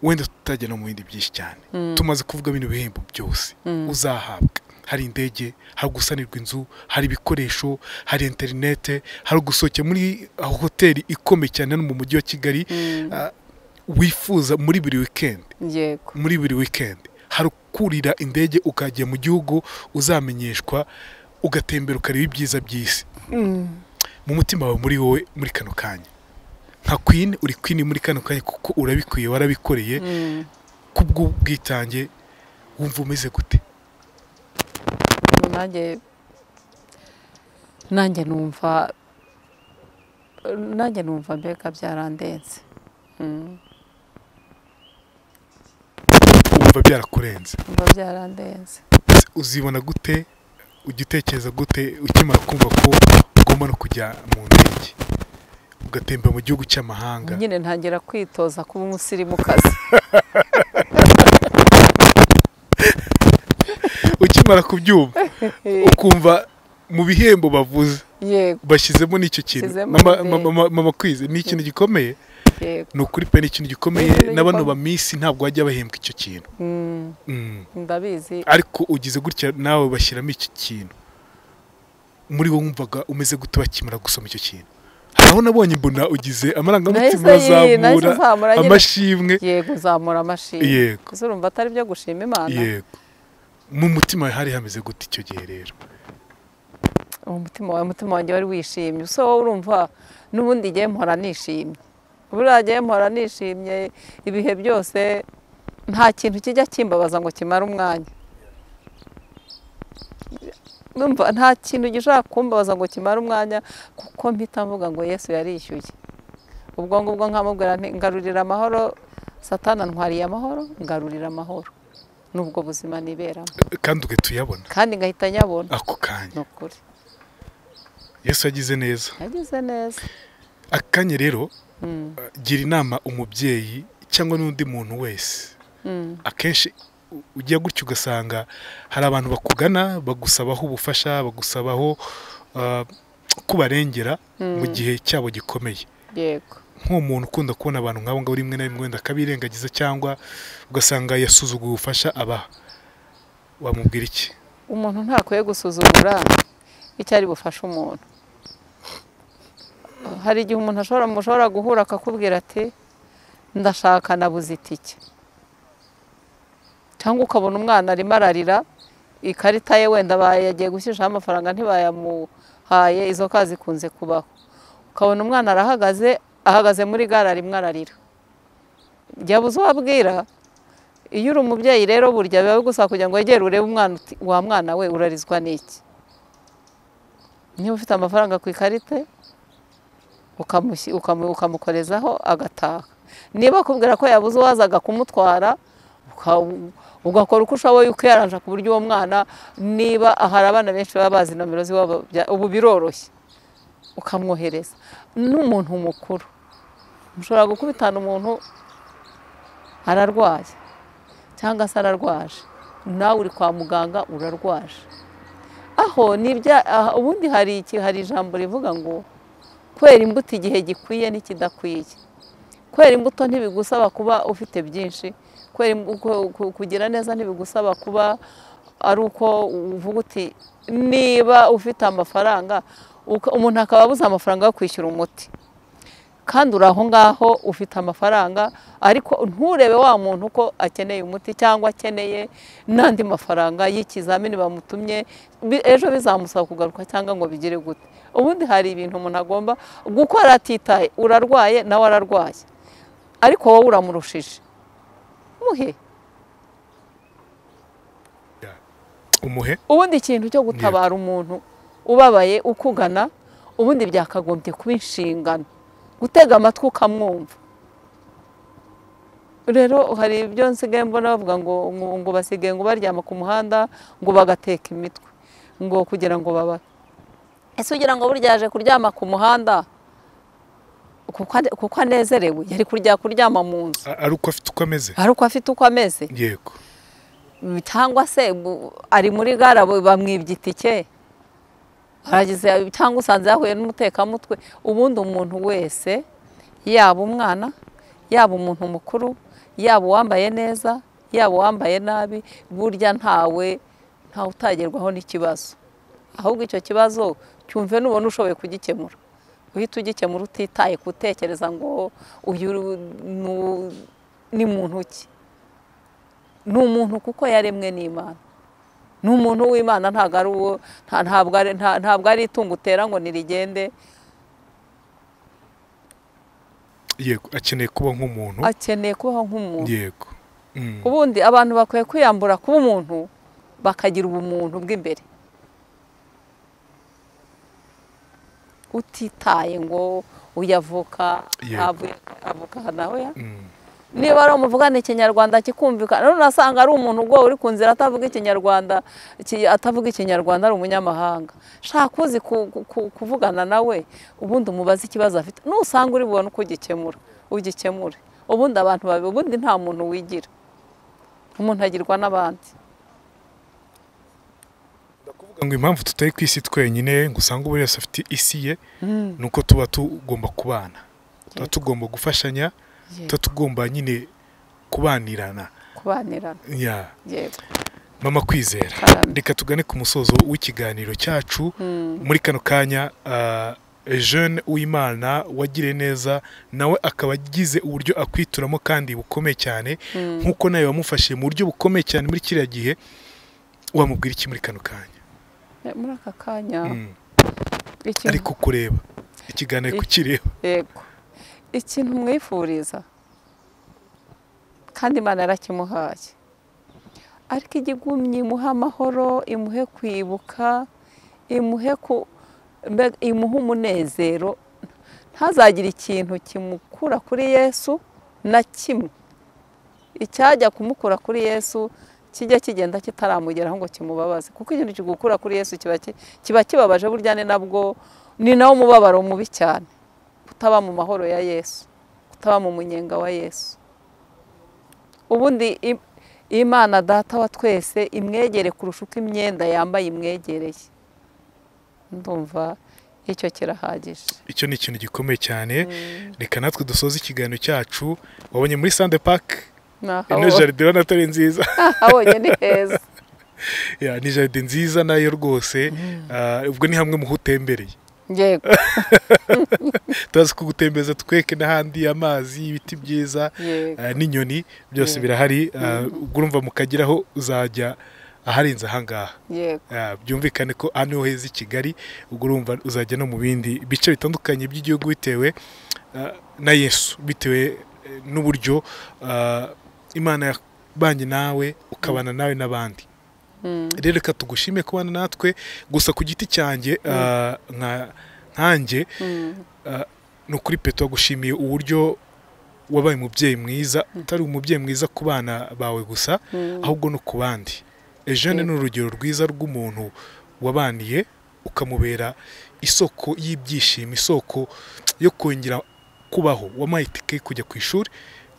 wenda tutajya no mu bindi byinshi cyane tumaze kuvuga bino bihembo byose uzahabwa hari indege hari gusanirwa inzu hari ibikoresho hari interinete hari gusohokera muri hoteli ikomeye cyane hano mu mujyi wa kigali ah, wifuza muri buri wikendi yego muri buri wikendi hari kurira indege ukajya mu gihugu uzamenyeshwa ugatembera ukareba ibyiza by'isi mu mutima wawe muri wowe muri kano kanya nka kwini uri kwini muri kano kanya kuko urabikwiye warabikoreye Mm, kubw'ubwitange wumva umeze gute nanjye nanjye numva nanjye numva mbega byarandenze Mm, wumva byarakurenze numva byarandenze uzibona gute ujya utekereza gute ukimara kumva ko ugomba no kujya mu ndege ugatemba mu gihugu cy'amahanga nyine ntangira kwitoza kuba umusirimukazi ukimara kubyumva ukumva mu bihembo bavuze yego bashyizemo n'icyo kintu Bashyizemo mama, indege. mama, mama, mama kwize ni ikintu gikomeye yego ni ukuri pe ni ikintu gikomeye Ikintu n'abano ba gikomeye. minsi ntabwo bajya bahembwa icyo kintu Mm, Mm. ndabizi ariko ugize gutya nawe bashyiramo iki kintu muri wowe wumvaga umeze gute bakimara gusoma icyo kintu hari aho nabonye mbona ugize amarangamutima Nahise yi- nahise azamura nzamura nyine. amashimwe yego uzamura amashimwe yego gusa urumva atari byo gushima imana yego mu mutima wawe hari hameze gute icyo gihe rero uwo mutima wawe umutima wanjye wari wishimye gusa wowe urumva n'ubundi igihe mpora nishimye buriya gihe mpora nishimye ibihe byose nta kintu kijya kimbabaza ngo kimare umwanya Numva nta kintu gishobora kumbabaza ngo kimare umwanya kuko mpita mvuga ngo yesu yarishyuye ubwo ngubwo nkamubwira nti ngarurira amahoro satana ntwariye amahoro ngarurira amahoro n'ubwo buzima niberamo kandi ugahita uyabona kandi ngahita nyabona ako kanya ni ukuri yesu yagize neza yagize neza akanya rero Mm, gira inama umubyeyi cyangwa n'undi muntu wese mm, akenshi ujya gutya ugasanga hari abantu bakugana bagusabaho ubufasha bagusabaho ah, ko barengera mu gihe cyabo gikomeye yego nk'umuntu ukunda kubona abantu nk'abo ngabo rimwe na rimwe wenda akabirengagiza cyangwa ugasanga yasuzuguye ubufasha abaha wamubwira iki umuntu ntakwiye gusuzugura icyo ari bufashe umuntu hari igihe umuntu ashobora mushobora guhura akakubwira ati ndashaka nabuze itike cyangwa ukabona umwana arimo ararira ikarita ye wenda yagiye gushyiriraho amafaranga ntibayamuhaye izo ka zikunze kubaho ukabona umwana arahagaze ahagaze muri gare arimo ararira byabuze uwabwira iyo uri umubyeyi rero burya biba gusa kugira ngo wegere urebe umwana uti wa mwana we urarizwa n'iki niba ufite amafaranga ku ikarita ukamushyi- ukamu- ukamukorezaho agataha niba akubwira ko yabuze uwazaga kumutwara uka- ugakora uko ushoboye ukiyaranja ku buryo uwo mwana niba hari abana benshi baba bazi nomero z'iwabo bya- ubu biroroshye ukamwohereza n'umuntu mukuru mushobora gukubitana umuntu ararwaye cyangwa se ararwaje nawe uri kwa muganga urarwaje aho ni ibya- aha- ubundi hari iki hari ijambo rivuga ngo kwera imbuto igihe gikwiye n'ikidakwiye kwera imbuto ntibigusaba kuba ufite byinshi kwera imbu- ku- ku- kugira neza ntibigusaba kuba ari uko uvuga uti niba ufite amafaranga uka- umuntu akaba abuze amafaranga yo kwishyura umuti kandi uri aho ngaho ufite amafaranga ariko nturebe wa muntu ko akeneye umuti cyangwa akeneye n'andi mafaranga y'ikizamini bamutumye bi- ejo bizamusaba kugaruka cyangwa ngo bigire gute ubundi hari ibintu umuntu agomba gukora atitaye urarwaye nawe ararwaye ariko wowe uramurushije muhe umuhe ubundi ikintu cyo gutabara umuntu ubabaye ukugana ubundi byakagombye kuba inshingano gutega amatwi ukamwumva rero hari ibyo nsigaye mbona bavuga ngo ngo- ngo basigaye ngo baryama ku muhanda ngo bagateka imitwe ngo kugira ngo babare ese ugira ngo burya yaje kuryama ku muhanda kuko ane- kuko anezerewe yari kujya kuryama mu nzu A- ari uko afite uko ameze ari uko afite uko ameze yego cyangwa se bu- ari muri gare abo bamwibye itike aragize cyangwa usanze yahuye n'umutekamutwe ubundi umuntu wese yaba umwana yaba umuntu mukuru yaba uwambaye neza yaba uwambaye nabi burya ntawe ntawe utagerwaho n'ikibazo ahubwo icyo kibazo cyumve nubona ushoboye kugikemura uhita ugikemura utitaye gutekereza ngo uyu nu- ni muntu ki ni umuntu kuko yaremwe n'imana ni umuntu w'imana ntabwo ari uwo nta- ntabwo ari- nta- ntabwo ari itungo utera ngo nirigende yego akeneye kuba nk'umuntu akeneye kubaho nk'umuntu yego Mm. ubundi abantu bakwiye kwiyambura kuba umuntu bakagira ubumuntu bw'imbere utitaye ngo uyavuka Yego. avuka nawe ya Mm. niba ari umuvugana ikinyarwanda kikumvikana none asanga ari umuntu ubwo uri ku nzira atavuga ikinyarwanda ki- atavuga ikinyarwanda ari umunyamahanga shaka uzi ku- ku- ku- kuvugana nawe ubundi umubaze ikibazo afite nusanga uri bubone uko ugikemura ugikemure ubundi abantu babi ubundi nta muntu wigira umuntu agirwa n'abandi Ndakuvuga ngo impamvu tutari ku isi twenyine ngo usange buri wese afite isi ye ni uko tuba tugomba kubana tuba tugomba gufashanya tuba tugomba nyine kubanirana kubanirana Yeah. yego mama kwizera Cyane. reka tugane ku musozo w'ikiganiro cyacu muri kano kanya ah, jeune uwimana wagiriye neza nawe akaba agize uburyo akwituramo kandi bukomeye cyane nk'uko nawe wamufashije mu buryo bukomeye cyane muri kiriya gihe wamubwira iki muri kano kanya Eh, muri aka kanya Mm. ikintu- ari kukureba ikiganiro Ik- kukireba yego ikintu mwifuriza kandi imana yarakimuhaye ariko igigumye imuhe amahoro imuhe kwibuka imuhe ku mbe- imuhe umunezero ntazagire ikintu kimukura kuri yesu na kimwe icyajya kumukura kuri yesu kijya kigenda kitaramugeraho ngo kimubabaze kuko ikintu kigukura kuri yesu kiba ki- kiba kibabaje burya ni nabwo ni nawo mubabaro mubi cyane kutaba mu mahoro ya yesu kutaba mu munyenga wa yesu ubundi i- imana data wa twese imwegere kurusha uko imyenda yambaye imwegereye ndumva icyo kirahagije icyo ni ikintu gikomeye cyane reka natwe dusoze ikiganiro cyacu wabonye muri sande pake ino jaride ubona atari nziza abonye ni heza Ya, ni jaride nziza nayo rwose Ah, ubwo ni hamwe mu hutembereye yego turazi ko gutembeza tweke n'ahandi amazi ibiti byiza yego ah, n'inyoni byose Yego. birahari Ah, ubwo urumva mukageraho uzajya aharenze ahangaha yego Ah, byumvikane ko aha niho heza i kigali ubwo urumva uzajya no mu bindi bice bitandukanye by'igihugu bitewe ah, na yesu bitewe eh, n'uburyo ah, imana yabanye nawe ukabana nawe n'abandi Mm. rero reka tugushime kubana natwe gusa ku giti cyanjye ah, nka nkanjye Mm. ah, ni ukuri peto wagushimiye uburyo wabaye umubyeyi mwiza utari umubyeyi mwiza ku bana bawe gusa Mm. ahubwo no ku bandi ejene ni urugero rwiza rw'umuntu wabaniye ukamubera isoko y'ibyishimo isoko yo kongera kubaho wamuhaye itike yo kujya ku ishuri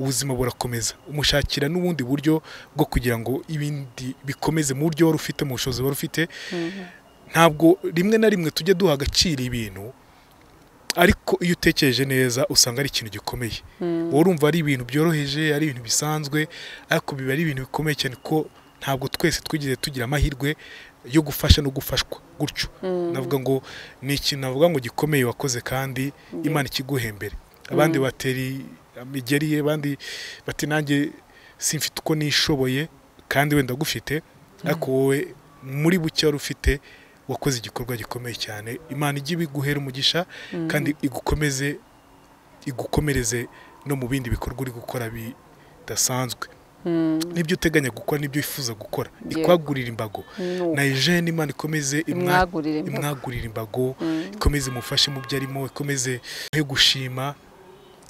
ubuzima burakomeza umushakira n'ubundi buryo bwo kugira ngo ibindi bikomeze mu buryo wari ufite mu bushobozi wari ufite Mhm. ntabwo rimwe na rimwe tujya duha agaciro ibintu ariko iyo utekereje neza usanga ari ikintu gikomeye Mm. wowe urumva ari ibintu byoroheje ari ibintu bisanzwe ariko biba ari ibintu bikomeye cyane ko ntabwo twese twigeze tugira amahirwe yo gufasha no gufashwa gutyo Mm. navuga ngo ni ikintu navuga ngo gikomeye wakoze kandi imana ikiguhembere abandi bateri imigeri ye abandi bati nanjye simfite uko nishoboye kandi wenda gufite ariko wowe muri buke wari ufite wakoze igikorwa gikomeye cyane imana ijye ibiguhera umugisha kandi igukomeze igukomereze no mu bindi bikorwa uri gukora bidasanzwe Mm. n'ibyo uteganya gukora n'ibyo wifuza gukora Yego. ikwagurira imbago Nuko. na ejene imana ikomeze imwa- imwagurire imbuga imwagurira imbago Mm. ikomeze imufashe mu byo arimo ikomeze he gushima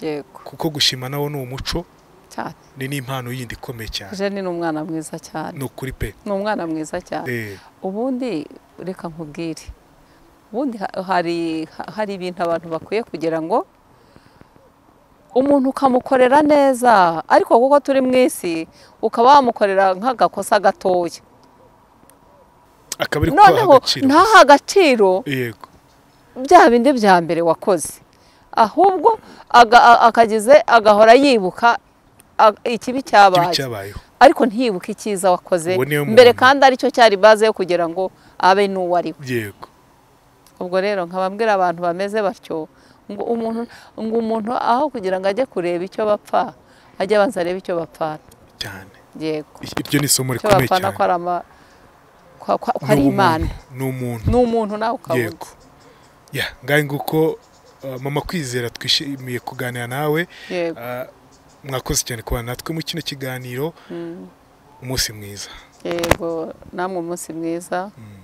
yego kuko gushima nawo ni umuco cyane ni n'impano yindi ikomeye cyane jeni ni umwana mwiza cyane ni ukuri pe ni umwana mwiza cyane Eh, ubundi reka nkubwire ubundi ha- hari ha- hari ibintu abantu bakwiye kugira ngo umuntu ukamukorera neza ariko kuko turi mu isi ukaba wamukorera nk'agakosa gatoya akaba ari kubaha noneho agaciro ntaha agaciro yego bya bindi bya mbere wakoze ahubwo aga- a- akagize agahora yibuka a- ikibi ikibi cyabaye cyabayeho ariko ntiyibuke icyiza wakoze Uwo niwe muntu. mbere kandi aricyo cyari baze yo kugira ngo abe n'uwo ari we yego ubwo rero nkababwira abantu bameze batyo ngo umuntu ngo umuntu aho kugira ngo ajye kureba icyo bapfa ajye abanza arebe icyo bapfana cyane yego I- iryo ni isomo icyo rikomeye bapfana cyane ko ari ama- ko- ko- ko Ni ari ubumuntu, imana ni umuntu ni umuntu nawe ukabona yego ya ngahe nguko uh, mama kwizera twishimiye kuganira nawe yego Uh, mwakoze cyane kubana natwe mu kino kiganiro Mm. umunsi mwiza yego namwe umunsi mwiza Mm.